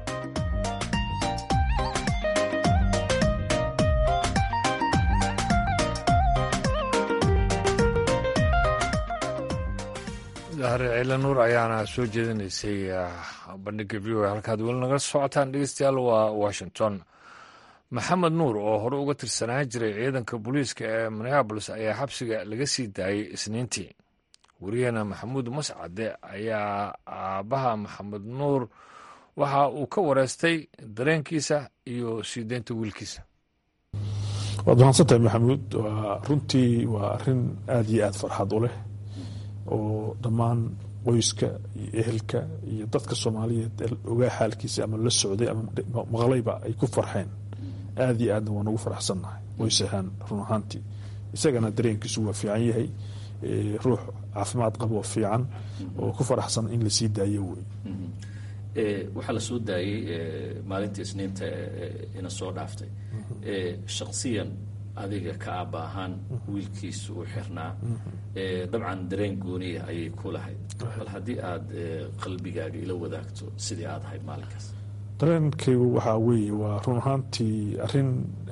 Speaker 1: dahre ciile nuur ayaana soo jeedinaysay bandhiga v o a halkaad weli naga socotaan dhegeystayaal waa washington maxamed nuur oo hore uga tirsanaan jiray ciidanka booliiska ee minneabolis ayaa xabsiga laga sii daayey isniintii wariyaheena maxamuud mascade ayaa aabbaha maxamed nuur waxa uu ka wareystay dareenkiisa iyo sii deynta wiilkiisa
Speaker 12: waad mahadsantahay maxamuud waa runtii waa arin aada iyo aada farxad u leh oo dhammaan qoyska iyo ehelka iyo dadka soomaaliyeed ogaa xaalkiisa ama la socday ama maqlayba ay ku farxeen aada iyo aadna waan ugu faraxsannahay qoys ahaan run ahaantii isagana dareenkiisu waa fiican yahay ruux caafimaad qabo oo fiican oo ku faraxsan in lasii daayo wey
Speaker 13: waxaa la soo daayey maalintii isniinta ina soo dhaaftay shaksiyan adiga ka aaba ahaan wiilkiisa uu xirnaa dabcan dareen gooniya ayay ku lahayd bal haddii aada qalbigaaga ila wadaagto sidii aada ahayd maalinkaas
Speaker 12: dareenkaygu waxaa weeye waa run ahaantii arin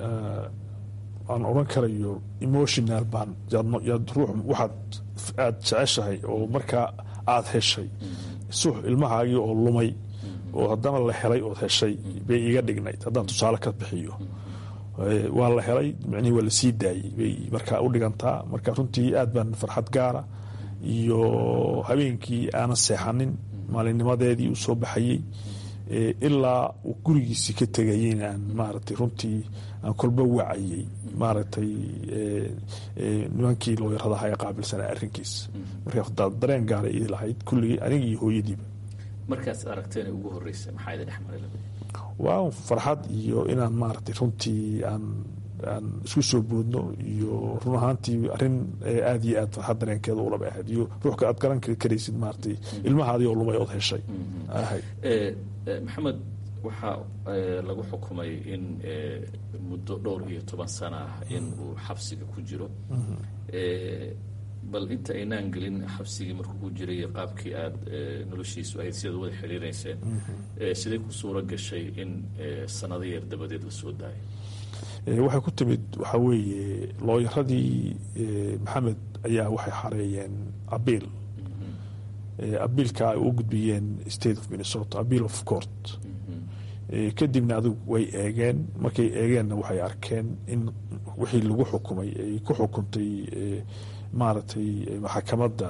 Speaker 12: aan odran karayo emotional baan yaad ruux waxaad aada jeceshahay oo markaa aada heshay sux ilmahaagii oo lumay oo haddana la helay ood heshay bay iga dhignayd haddaan tusaale ka bixiyo waa la helay micnihii waa lasii daayey bay markaa u dhigantaa marka runtii aad baan farxad gaara iyo habeenkii aanan seexanin maalinnimadeedii uu soo baxayey ilaa uu gurigiisii ka tegayeyna aan maaragtay runtii aan kolba wacayey maaragtay nimankii looyaradaha ee qaabilsanaa arrinkiisa marka dareen gaara ii lahayd kulligii aniga iyo hooyadiiba
Speaker 13: markaas aragteen ugu horreysay maxaa idin dhexmaray
Speaker 12: waa farxad iyo inaan maaragtay runtii aan aan isku soo boodno iyo run ahaantii arrin aada iyo aad farxad dareenkeeda ulaba ahayd iyo ruuxka aad garan karaysid maaragtay ilmahaadii oo lumay ood heshay ahayd
Speaker 13: maxamed waxaa lagu xukumay in muddo dhowr iyo toban sano ah in uu xabsiga ku jiro bal inta aynaan gelin xabsigii markuu ku jiray qaabkii aada noloshiisu ahayd sidaad wada xiriireyseen siday ku suuro gashay in sanado yar dabadeed la soo daayo
Speaker 12: waxay ku timid waxaa weeye looyaradii maxamed ayaa waxay xareeyeen abiil abiilka ay u gudbiyeen state of minnesota abiil of court kadibna adigu way eegeen markay eegeenna waxay arkeen in wixii lagu xukumay ay ku xukuntay maaragtay maxakamadda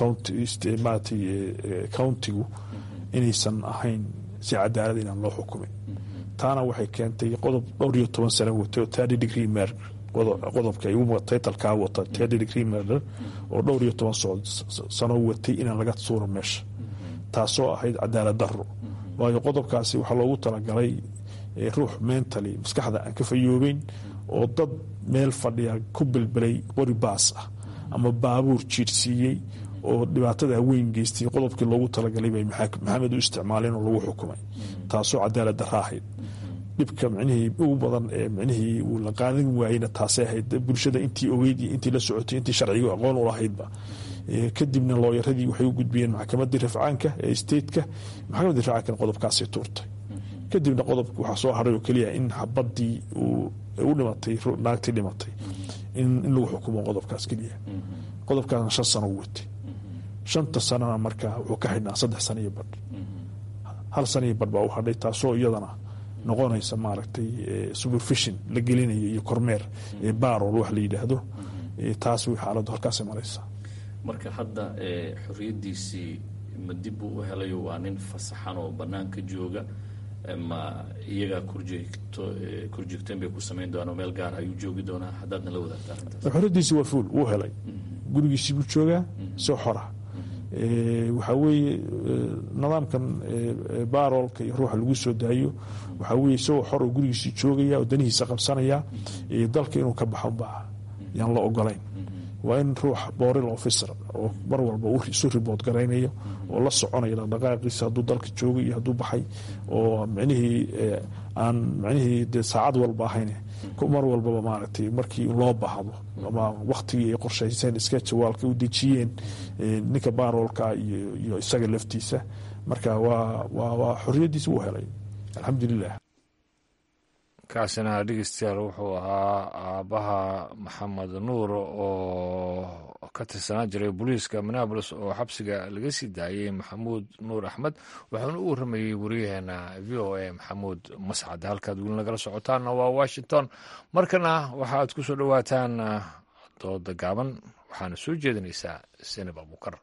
Speaker 12: maaragtay countigu inaysan ahayn si cadaalad inaan loo xukumin taana waxay keentay qodob dhowr iyo toban sano watay oo thirty degree murder qodobka titlkaa wata thirty degree murder oo dhowr iyo toban sano watay inaan laga suuro meesha taasoo ahayd cadaalad daro waayo qodobkaasi waxaa loogu talagalay ruux mentally maskaxda aan ka fayoobeyn oo dad meel fadhiya ku bilbilay qori baas ah ama baabuur jiirsiiyey oo dhibaatada weyn geystay qodobkii loogu talagalay bay maxamed u isticmaaleen oo lagu xukumay taasoo cadaalad dara ahayd dhibka micnihii ugu badan ee micnihii uu la qaadan waayeyna taasay ahayd bulshada intii ogeyd iyo intii la socotay intii sharciga aqoon u lahaydba kadibna looyaradii waxay u gudbiyeen maxkamadii rafcaanka ee stateka maxkamadii rafcaankana qodobkaasay tuurtay kadibna qodobka waxaa soo haray oo keliya in xabadii u dhimatay naagtii dhimatay in lagu xukumo qodobkaas keliya qodobkaasna shan sano u watay shanta sanona markaa wuxuu ka xidhnaa saddex sano iyo badh hal sano iyo badh baa u hadhay taasoo iyadana noqonaysa maaragtay supervision la gelinayo iyo kormeer barol wax la yidhaahdo taas way xaaladdu halkaasay maraysaa
Speaker 13: marka hadda xorriyaddiisii ma dib buu u helayo waa nin fasaxan oo bannaanka jooga ma iyagaa kurjeegto kurjeegteen bay ku samayn doonaan meel gaar ayuu joogi doonaa haddaadna la wadaagta arrintaas
Speaker 12: xorriyaddiisii waa fuul wuu helay gurigiisii buu joogaa soo xora waxaa weeye nidaamkan baroolka iyo ruuxa lagu soo daayo waxaa weye isagoo xor oo gurigiisii joogaya oo danihiisa qabsanaya dalka inuu ka baxo baa yaan la ogolayn waa in ruux boril officer oo mar walba isu ribood garaynayo oo la soconaya dhaqdhaqaaqiisa hadduu dalka joogay iyo hadduu baxay oo micnihii aan micnihii dee saacad walba ahayn mar walbaba maaragtay markii loo baahdo ama waktigii ay qorshayseen iska jawaalka u dejiyeen ninka baroolka iyo isaga laftiisa marka waa xoriyadiisa wuu helay alxamdulilah
Speaker 1: kaasina dhegeystayaal wuxuu ahaa aabbaha maxamed nuur oo ka tirsanaa jiray booliiska minneabolis oo xabsiga laga sii daayey maxamuud nuur axmed wuxuuna u waramayey wariyaheena v o a maxamuud mascad halkaad weli nagala socotaanna waa washington markana waxaad ku soo dhowaataan dooda gaaban waxaana soo jeedinaysaa senab abukar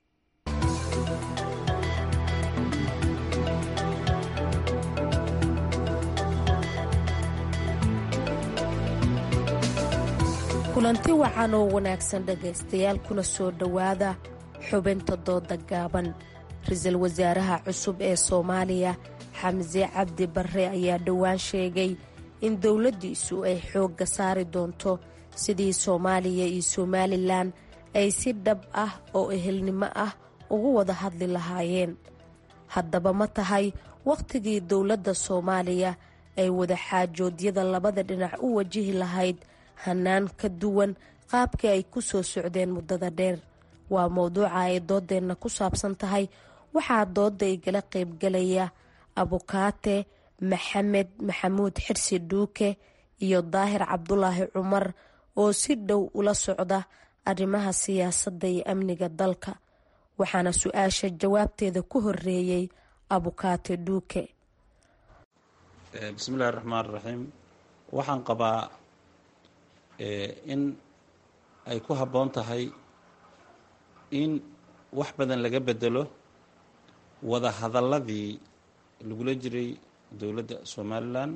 Speaker 14: kulanti wacan oo wanaagsan dhegaystayaal kuna soo dhowaada xubinta dooda gaaban ra-iisul wasaaraha cusub ee soomaaliya xamse cabdi barre ayaa dhowaan sheegay in dowladdiisu ay xoogga saari doonto sidii soomaaliya iyo somalilan ay si dhab ah oo ehelnimo ah ugu wada hadli lahaayeen haddaba ma tahay wakhtigii dowladda soomaaliya ay wada xaajoodyada labada dhinac u wajihi lahayd hanaan ka duwan qaabkii ay ku soo socdeen muddada dheer waa mowduuca ay doodeenna ku saabsan tahay waxaa dooda igala qaybgalaya abukaate maxamed maxamuud xirsi dhuuke iyo daahir cabdulaahi cumar oo si dhow ula socda arrimaha siyaasadda iyo amniga dalka waxaana su-aasha jawaabteeda ku horeeyey abukaate dhuuke
Speaker 15: bismillahi raxmaan raxiim waxaan qabaa in ay ku habboon tahay in wax badan laga bedelo wada hadalladii lagula jiray dowladda somalilan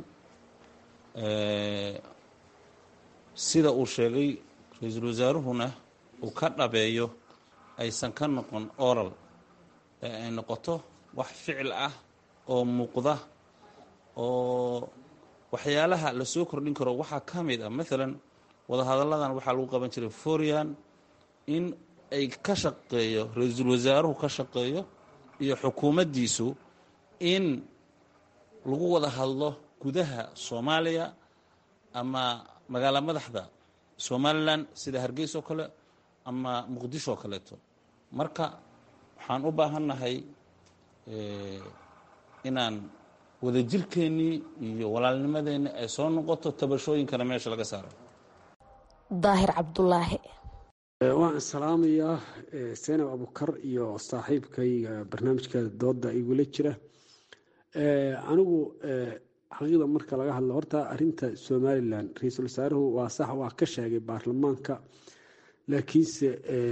Speaker 15: sida uu sheegay ra-iisul wasaaruhuna uu ka dhabeeyo aysan ka noqon oral ee ay noqoto wax ficil ah oo muuqda oo waxyaalaha la soo kordhin karo waxaa ka mid ah maalan wadahadalladan waxaa lagu qaban jiray forian in ay ka shaqeeyo ra-iisul wasaaruhu ka shaqeeyo iyo xukuumaddiisu in lagu wada hadlo gudaha soomaaliya ama magaala madaxda somalilan sida hargeysa oo kale ama muqdisho oo kaleeto marka waxaan u baahannahay inaan wadajirkeennii iyo walaalnimadeenni ay soo noqoto tabashooyinkana meesha laga saaro
Speaker 14: daahir cabdulaahi
Speaker 16: waan salaamayaa senab abukar iyo saaxiibkayga barnaamijka dooda igula jira anigu xaqiiqda marka laga hadlo horta arinta somalilan ra-iisul wasaaruhu waa sax waa ka sheegay baarlamaanka laakiinse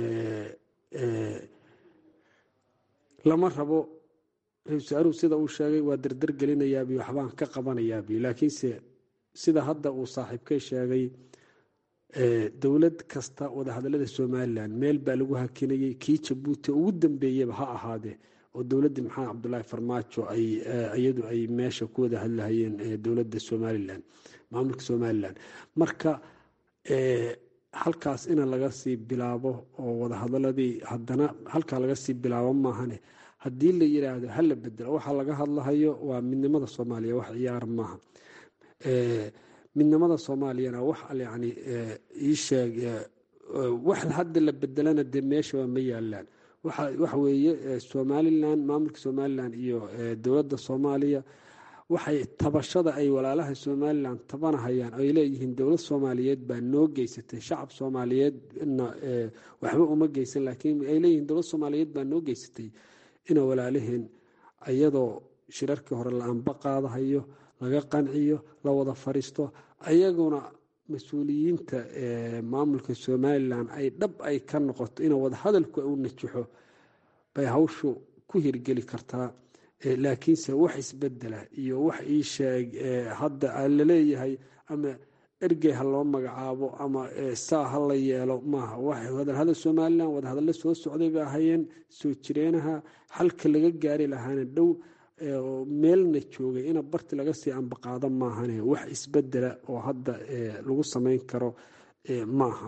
Speaker 16: lama rabo ra-isul wasaaruhu sida uu sheegay waa dardar gelinayaabi waxbaan ka qabanayaabi laakiinse sida hadda uu saaxiibkay sheegay dowlad kasta wadahadalada somalilan meel baa lagu hakinayay kii jabuuti ugu dambeeyaba ha ahaadee oo dowladda maxamed cabdulaahi farmaajo iyadu ay meesha ku wada hadlahayeen dowladda somalilan maamulka somalilan marka halkaas ina laga sii bilaabo oo wadahadaladii haddana halkaa laga sii bilaabo maahane haddii la yiraahdo hala bedelo waxaa laga hadlahayo waa midnimada soomaaliya wax ciyaar maaha midnimada soomaaliyana wax yani iisheeg wax hadda la bedelana dee meeshaba ma yaalaan waxa weeye somalilan maamulka somalilan iyo dowladda soomaaliya waxay tabashada ay walaalaha somalilan tabanahayaan ay leeyihiin dowlad soomaaliyeed baa noo geysatay shacab soomaaliyeedna waxba uma geysan laakiin ay leeyihiin dowlad soomaaliyeed baa noo geysatay ina walaalaheen iyadoo shirarkii hore la anba qaadahayo laga qanciyo la wada fariisto ayaguna mas-uuliyiinta maamulka somalilan ay dhab ay ka noqoto in wadahadalku u najaxo bay hawshu ku hirgeli kartaa laakiinse wax isbedela iyo wax ii sheeg hadda laleeyahay ama ergey ha loo magacaabo ama saa ha la yeelo maaha wadahadal somalilan wadahadallo soo socday bay ahayeen soo jireenaha xalka laga gaari lahaana dhow meelna joogay ina barti laga sii ambaqaado maahane wax isbedela oo hadda lagu samayn karo maaha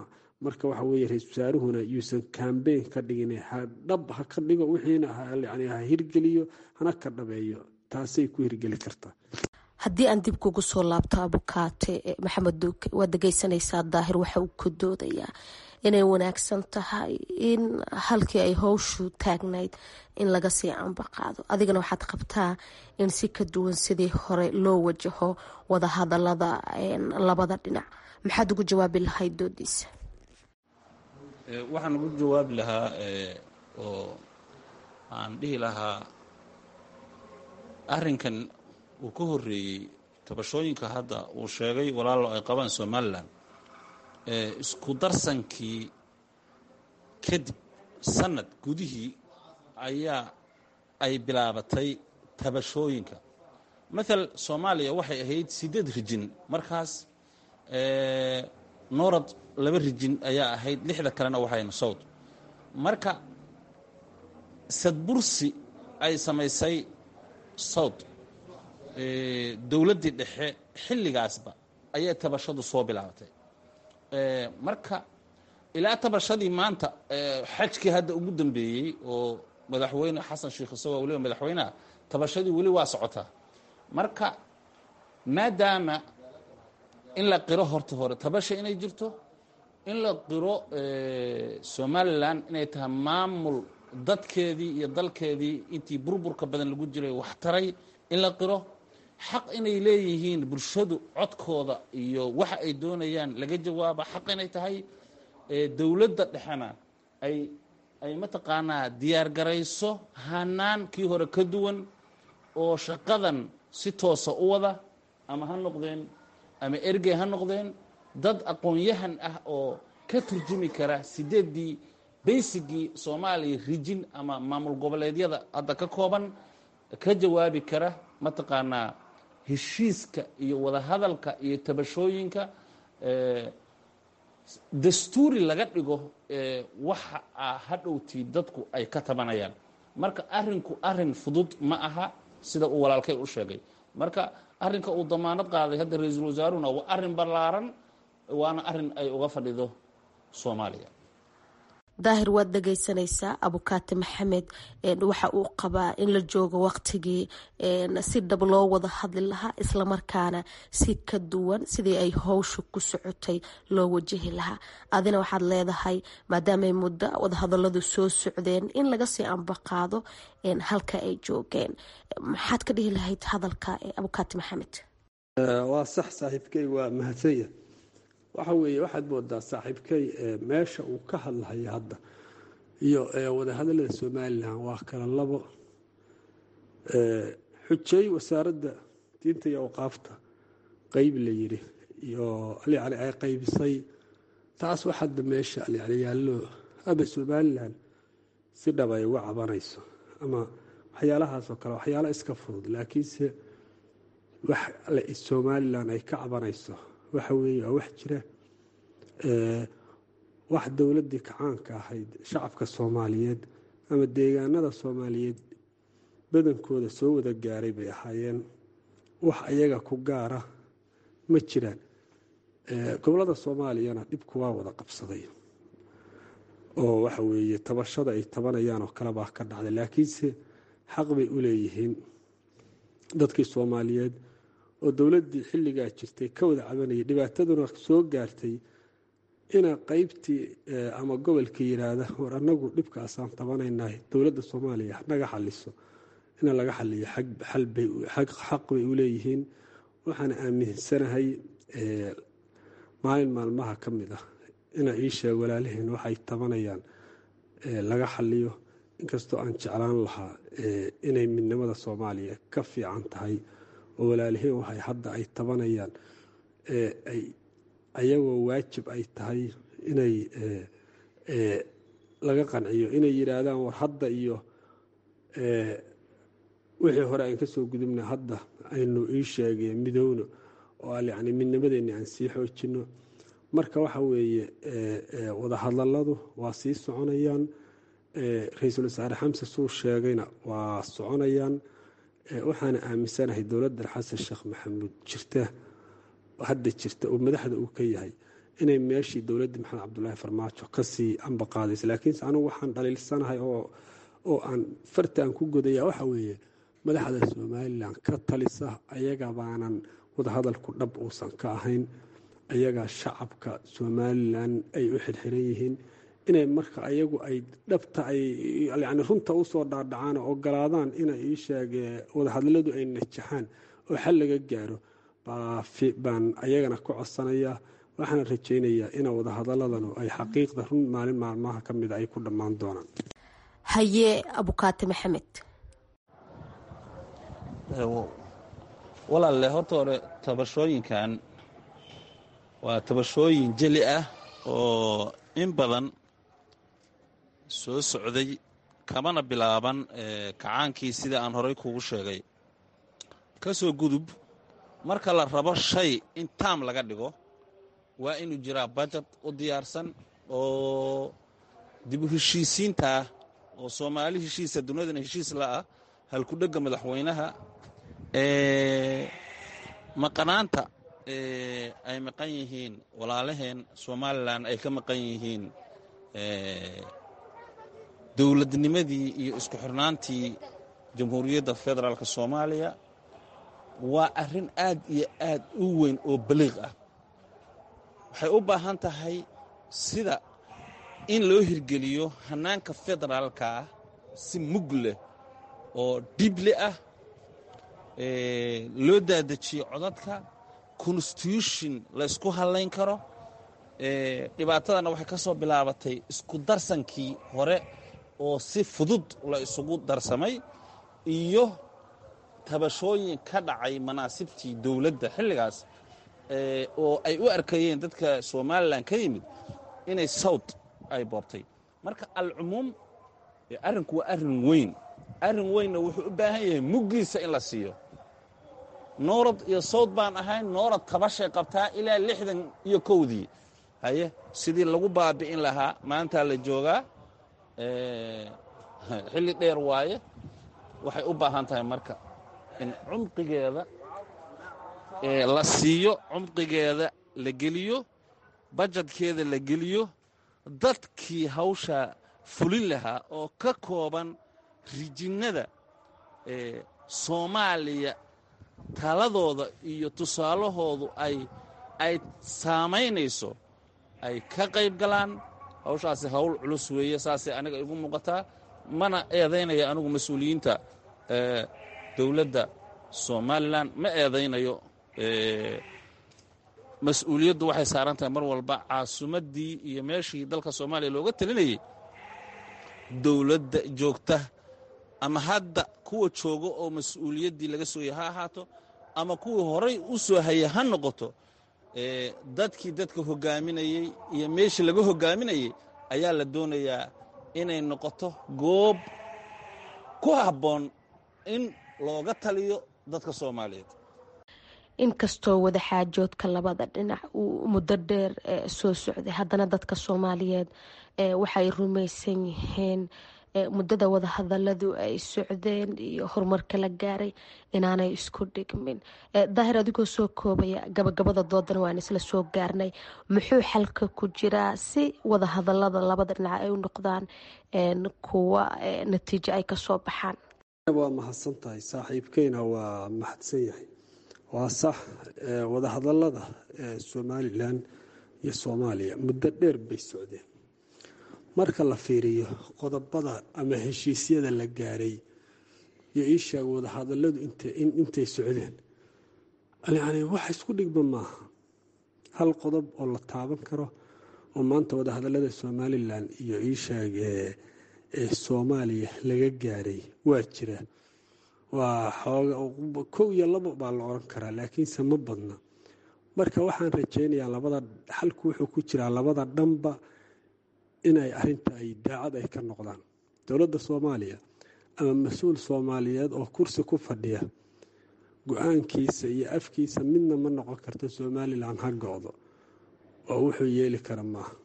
Speaker 16: marka waxa weeye ra-isul wasaaruhuna yuusan kambeyn ka dhigin dhab ha ka dhigo wixiina yani ha hirgeliyo hana ka dhabeeyo taasay ku hirgeli kartaa
Speaker 14: haddii aan dib kugu soo laabto abukaate maxamed duuke waad dhegeysanaysaa daahir waxa uu ka doodayaa inay wanaagsan tahay in halkii ay howshu taagnayd in laga sii anbaqaado adigana waxaad qabtaa in si ka duwan sidii hore loo wajaho wadahadalada labada dhinac maxaad ugu jawaabi lahayd doodiisa
Speaker 15: waxaan ugu jawaabi lahaa oo aan dhihi lahaa arrinkan uu ka horeeyey tabashooyinka hadda uu sheegay walaalo ay qabaan somalilan isku darsankii kadib sanad gudihii ayaa ay bilaabatay tabashooyinka maal soomaaliya waxay ahayd siddeed rijin markaas noorad laba rijin ayaa ahayd lixda kalena waxayn sowd marka sadbursi ay samaysay sowd dowladdii dhexe xilligaasba ayay tabashadu soo bilaabatay marka ilaa tabashadii maanta xajkii hadda ugu dambeeyey oo madaxweyne xasan sheikh isagoo weliba madaxweyneha tabashadii weli waa socotaa marka maadaama in la qiro horta hore tabasha inay jirto in la qiro somalilan inay tahay maamul dadkeedii iyo dalkeedii intii burburka badan lagu jiray wax taray in la qiro xaq inay leeyihiin bulshadu codkooda iyo waxa ay doonayaan laga jawaaba xaq inay tahay dowladda dhexena ay ay mataqaanaa diyaar garayso hanaan kii hore ka duwan oo shaqadan si toosa u wada ama ha noqdeen ama ergey ha noqdeen dad aqoon-yahan ah oo ka turjumi kara sideeddii baysigii soomaaliya rijin ama maamul goboleedyada hadda ka kooban ka jawaabi kara mataqaanaa heshiiska iyo wadahadalka iyo tabashooyinka dastuuri laga dhigo waxa hadhowtii dadku ay ka tabanayaan marka arinku arin fudud ma aha sida uu walaalkay u sheegay marka arinka uu damaanad qaaday hadda ra-iisul wasaaruna waa arin ballaaran waana arin ay uga fadhido soomaaliya
Speaker 14: daahir waad dhegeysanaysaa abukaati maxamed waxa uu qabaa in la joogo waqtigii si dhab loo wada hadli lahaa islamarkaana si ka duwan sidii ay howsha ku socotay loo wajahi lahaa adina waxaad leedahay maadaamay muddo wadahadaladu soo socdeen in laga sii ambaqaado halka ay joogeen maxaad ka dhihi lahayd hadalka abukaati maxamed
Speaker 16: waa sax saaxiibkey waa mahadsanya waxa weeye waxaad moodaa saaxiibkay meesha uu ka hadlahayo hadda iyo wadahadalada somalilan waa kala labo xujey wasaaradda diinta iyo awqaafta qeyb la yiri iyo yani ay qaybisay taas wax hadda meesha yani yaallo ama somalilan si dhab ay uga cabanayso ama waxyaalahaasoo kale waxyaala iska fudud laakiinse wax somalilan ay ka cabanayso waxa weeye waa wax jira wax dowladdii kacaanka ahayd shacabka soomaaliyeed ama deegaanada soomaaliyeed badankooda soo wada gaaray bay ahaayeen wax ayaga ku gaara ma jiraan gobolada soomaaliyana dhibku waa wada qabsaday oo waxa weeye tabashada ay tabanayaan oo kale baa ka dhacday laakiinse xaq bay u leeyihiin dadkii soomaaliyeed oo dowladdii xilligaa jirtay ka wada cabanayay dhibaataduna soo gaartay ina qeybtii ama gobolka yiraahda war anagu dhibkaasaan tabanaynahay dowladda soomaaliya naga xaliso ina laga xaliyo xaq bay u leeyihiin waxaana aaminsanahay maalin maalmaha ka mid ah ina ii sheeg walaalaheen waxay tabanayaan laga xaliyo inkastoo aan jeclaan lahaa inay midnimada soomaaliya ka fiican tahay oo walaalaheen waxay hadda ay tabanayaan ayagoo waajib ay tahay inay laga qanciyo inay yidhaahdaan war hadda iyo wixii hore aan kasoo gudubna hadda aynu ii sheegeen midowno oo yani midnimadeenni aan sii xoojino marka waxa weeye wadahadaladu waa sii soconayaan ra-iisul wasaare xamse suu sheegayna waa soconayaan waxaana aaminsanahay dowladdan xasan sheekh maxamuud jirta hadda jirta oo madaxda uu ka yahay inay meeshii dowladdii maxamed cabdulaahi farmaajo kasii ambaqaadaysa laakiinse anugu waxaan dhaliilsanahay oo oo aan farta aan ku godaya waxa weeye madaxda somalilan ka talisa ayaga baanan wadahadalku dhab uusan ka ahayn ayagaa shacabka somalilan ay u xirxiran yihiin inay marka ayagu ay dhabta ay yani runta usoo dhaadhacaan oo ogolaadaan inay ii sheege wadahadaladu ay najaxaan oo xal laga gaaro baan ayagana ka codsanayaa waxaana rajaynayaa ina wadahadaladanu ay xaqiiqda run maalin maalmaha ka mida ay ku dhammaan doonaan
Speaker 14: haye abukaati maxamed
Speaker 15: walaalle horta hore tabashooyinkan waa tabashooyin jeli ah oo in badan soo socday kamana bilaaban kacaankii sida aan horay kuugu sheegay ka soo gudub marka la rabo shay in taam laga dhigo waa inuu jiraa bajad u diyaarsan oo dibu heshiisiintaa oo soomaali heshiisa duniyadana heshiis la'ah halkudhegga madaxweynaha maqanaanta ay maqan yihiin walaalaheen somalilan ay ka maqan yihiin dowladnimadii iyo isku xirnaantii jamhuuriyadda federaalk soomaaliya waa arrin aad iyo aad u weyn oo baliiq ah waxay u baahan tahay sida in loo hirgeliyo hannaanka federaalka ah si mug leh oo dhible ah loo daadajiyo codadka constitution la ysku hadlayn karo dhibaatadana waxay ka soo bilaabatay isku darsankii hore oo si fudud la isugu darsamay iyo tabashooyin ka dhacay manaasibtii dowladda xilligaas oo ay u arkayeen dadka somalilan ka yimid inay sawd ay boobtay marka alcumuum arrinku waa arrin weyn arrin weynna wuxuu u baahan yahay muggiisa in la siiyo noorad iyo sawd baan ahayn noorad tabashay qabtaa ilaa lixdan iyo kowdii haye sidii lagu baabi'in lahaa maantaa la joogaa xilli dheer waaye waxay u baahan tahay marka in cumqigeeda la siiyo cumqigeeda la geliyo bajadkeeda la geliyo dadkii hawshaa fulin lahaa oo ka kooban rijinnada soomaaliya taladooda iyo tusaalahoodu ay ay saamaynayso ay ka qayb galaan hawshaasi hawl culus weeye saasay aniga igu muuqataa mana eedaynaya anigu mas-uuliyiinta dowladda somalilan ma eedaynayo mas-uuliyaddu waxay saaran tahay mar walba caasimaddii iyo meeshii dalka soomaaliya looga talinayay dowladda joogta ama hadda kuwa jooga oo mas-uuliyaddii laga sooya ha ahaato ama kuwii horay u soo haya ha noqoto dadkii dadka hogaaminayey iyo meeshii laga hogaaminayey ayaa la doonayaa inay noqoto goob ku habboon in looga taliyo dadka soomaaliyeed
Speaker 14: inkastoo wadaxaajoodka labada dhinac uu muddo dheer soo socday haddana dadka soomaaliyeed waxay rumaysan yihiin muddada wadahadaladu ay socdeen iyo horumarka la gaaray inaanay isku dhigmin daahir adigoo soo koobaya gabagabada doodana waan isla soo gaarnay muxuu xalka ku jiraa si wadahadalada labada dhinac ay u noqdaan kuwa natiijo ay kasoo baxaan
Speaker 16: waa mahadsan tahay saaxiibkeyna waa mahadsan yahay waa sax wadahadalada somalilan iyo soomaaliya muddo dheer bay socdeen marka la fiiriyo qodobada ama heshiisyada la gaaray iyo ii sheega wadahadaladu intay socdeen yani wax isku dhigba maaha hal qodob oo la taaban karo oo maanta wadahadalada somalilan iyo ii sheeg soomaaliya laga gaaray waa jira waa xooga kow iyo labo baa la oran karaa laakiinse ma badna marka waxaan rajaynayaa labada xalku wuxuu ku jiraa labada dhanba inay arinta ay daacad ay ka noqdaan dowladda soomaaliya ama mas-uul soomaaliyeed oo kursi ku fadhiya go-aankiisa iyo afkiisa midna ma noqon karto somalilan ha go-do oo wuxuu yeeli kara maaha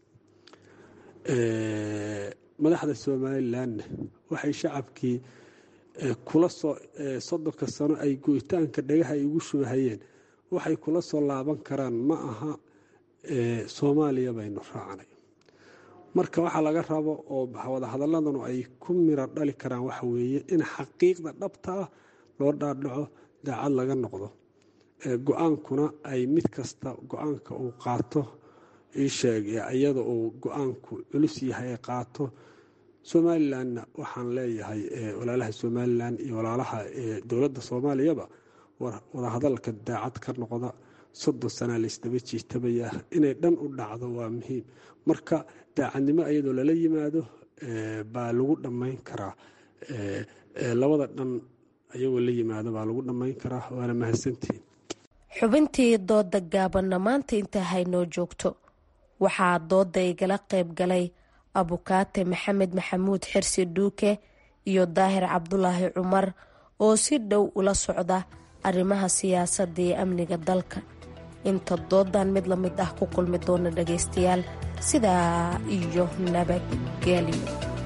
Speaker 16: madaxda somalilanna waxay shacabkii kula soo soddonka sano ay goyitaanka dhagaha ay ugu shubahayeen waxay kula soo laaban karaan ma aha soomaaliya baynu raacnay marka waxaa laga rabo oo wadahadaladanu ay ku miro dhali karaan waxa weeye in xaqiiqda dhabta ah loo dhaadhaco daacad laga noqdo go-aankuna ay mid kasta go-aanka uu qaato iisheeg iyada uu go-aanku culus yahay ay qaato somalilanna waxaan leeyahay walaalaha somalilan iyo walaalaha dowladda soomaaliyaba wadahadalka daacad ka noqda soddon sanaa laysdaba jiitabaya inay dhan u dhacdo waa muhiim marka daacadnimo iyadoo lala yimaado baa lagu dhammayn karaa labada dhan ayagoo la yimaado baa lagu dhammayn karaa waana mahadsantihiin
Speaker 14: xubintii dooda gaabanna maanta intaa haynoo joogto waxaa dooda igala qayb galay abukaate maxamed maxamuud xirsi dhuuke iyo daahir cabdulaahi cumar oo si dhow ula socda arrimaha siyaasadda iyo amniga dalka inta doodan mid la mid ah ku kulmi doona dhagaystayaal sidaa iyo nabadgelyo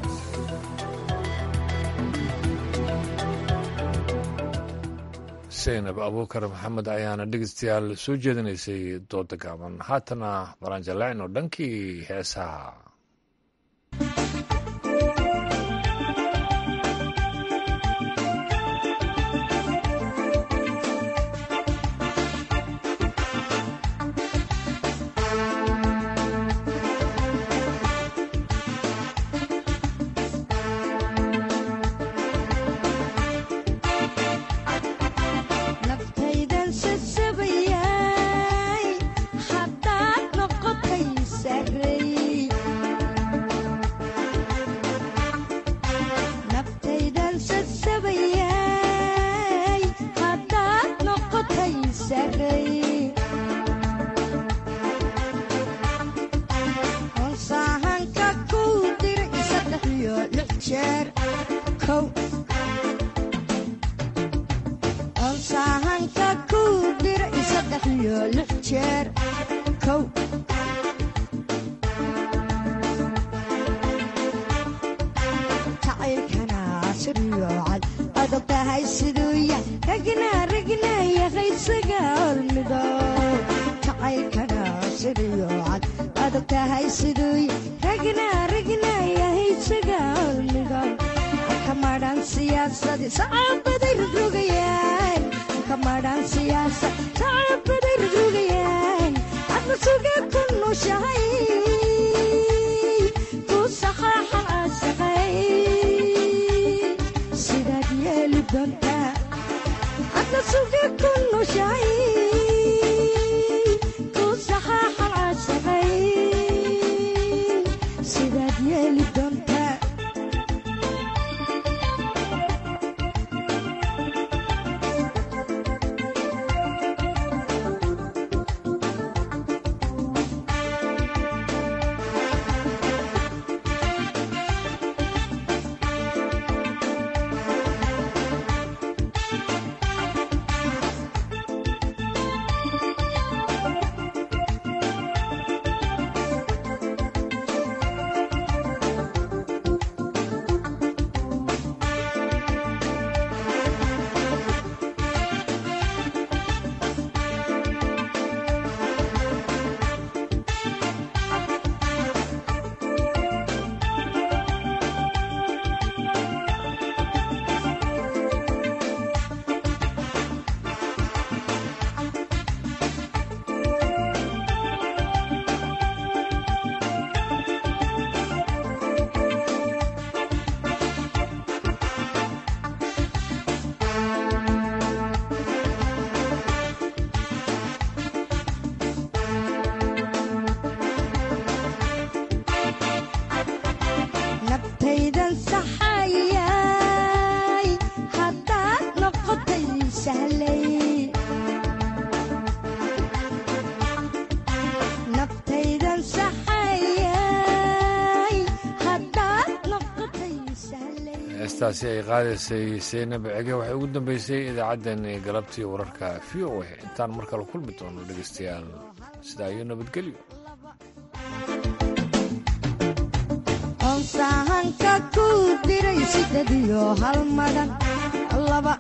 Speaker 1: saynab abuukar maxamed ayaana dhegeystayaal soo jeedinaysay dooda gaaban haatana baranjaleecno dhankii heesaha heestaasi ay qaadaysay seynab cege waxay ugu dambeysay idaacaddeenii galabtii wararka v o a intaan mar kale kulmi doono dhegaystayaal sidaa iyo nabadgelyo
Speaker 17: onsahanka ku diray sided iyo hal madan laba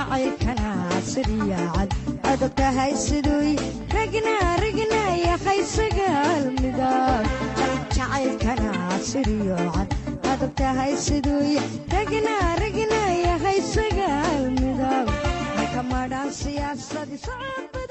Speaker 17: jacaylkana siriyacad adag tahay siduy ragna ragna yahay sagaal midab jacaylkana siriyocad adag tahay siduy ragna ragna yahay sagaal midab marka madhaan siyaasadi socod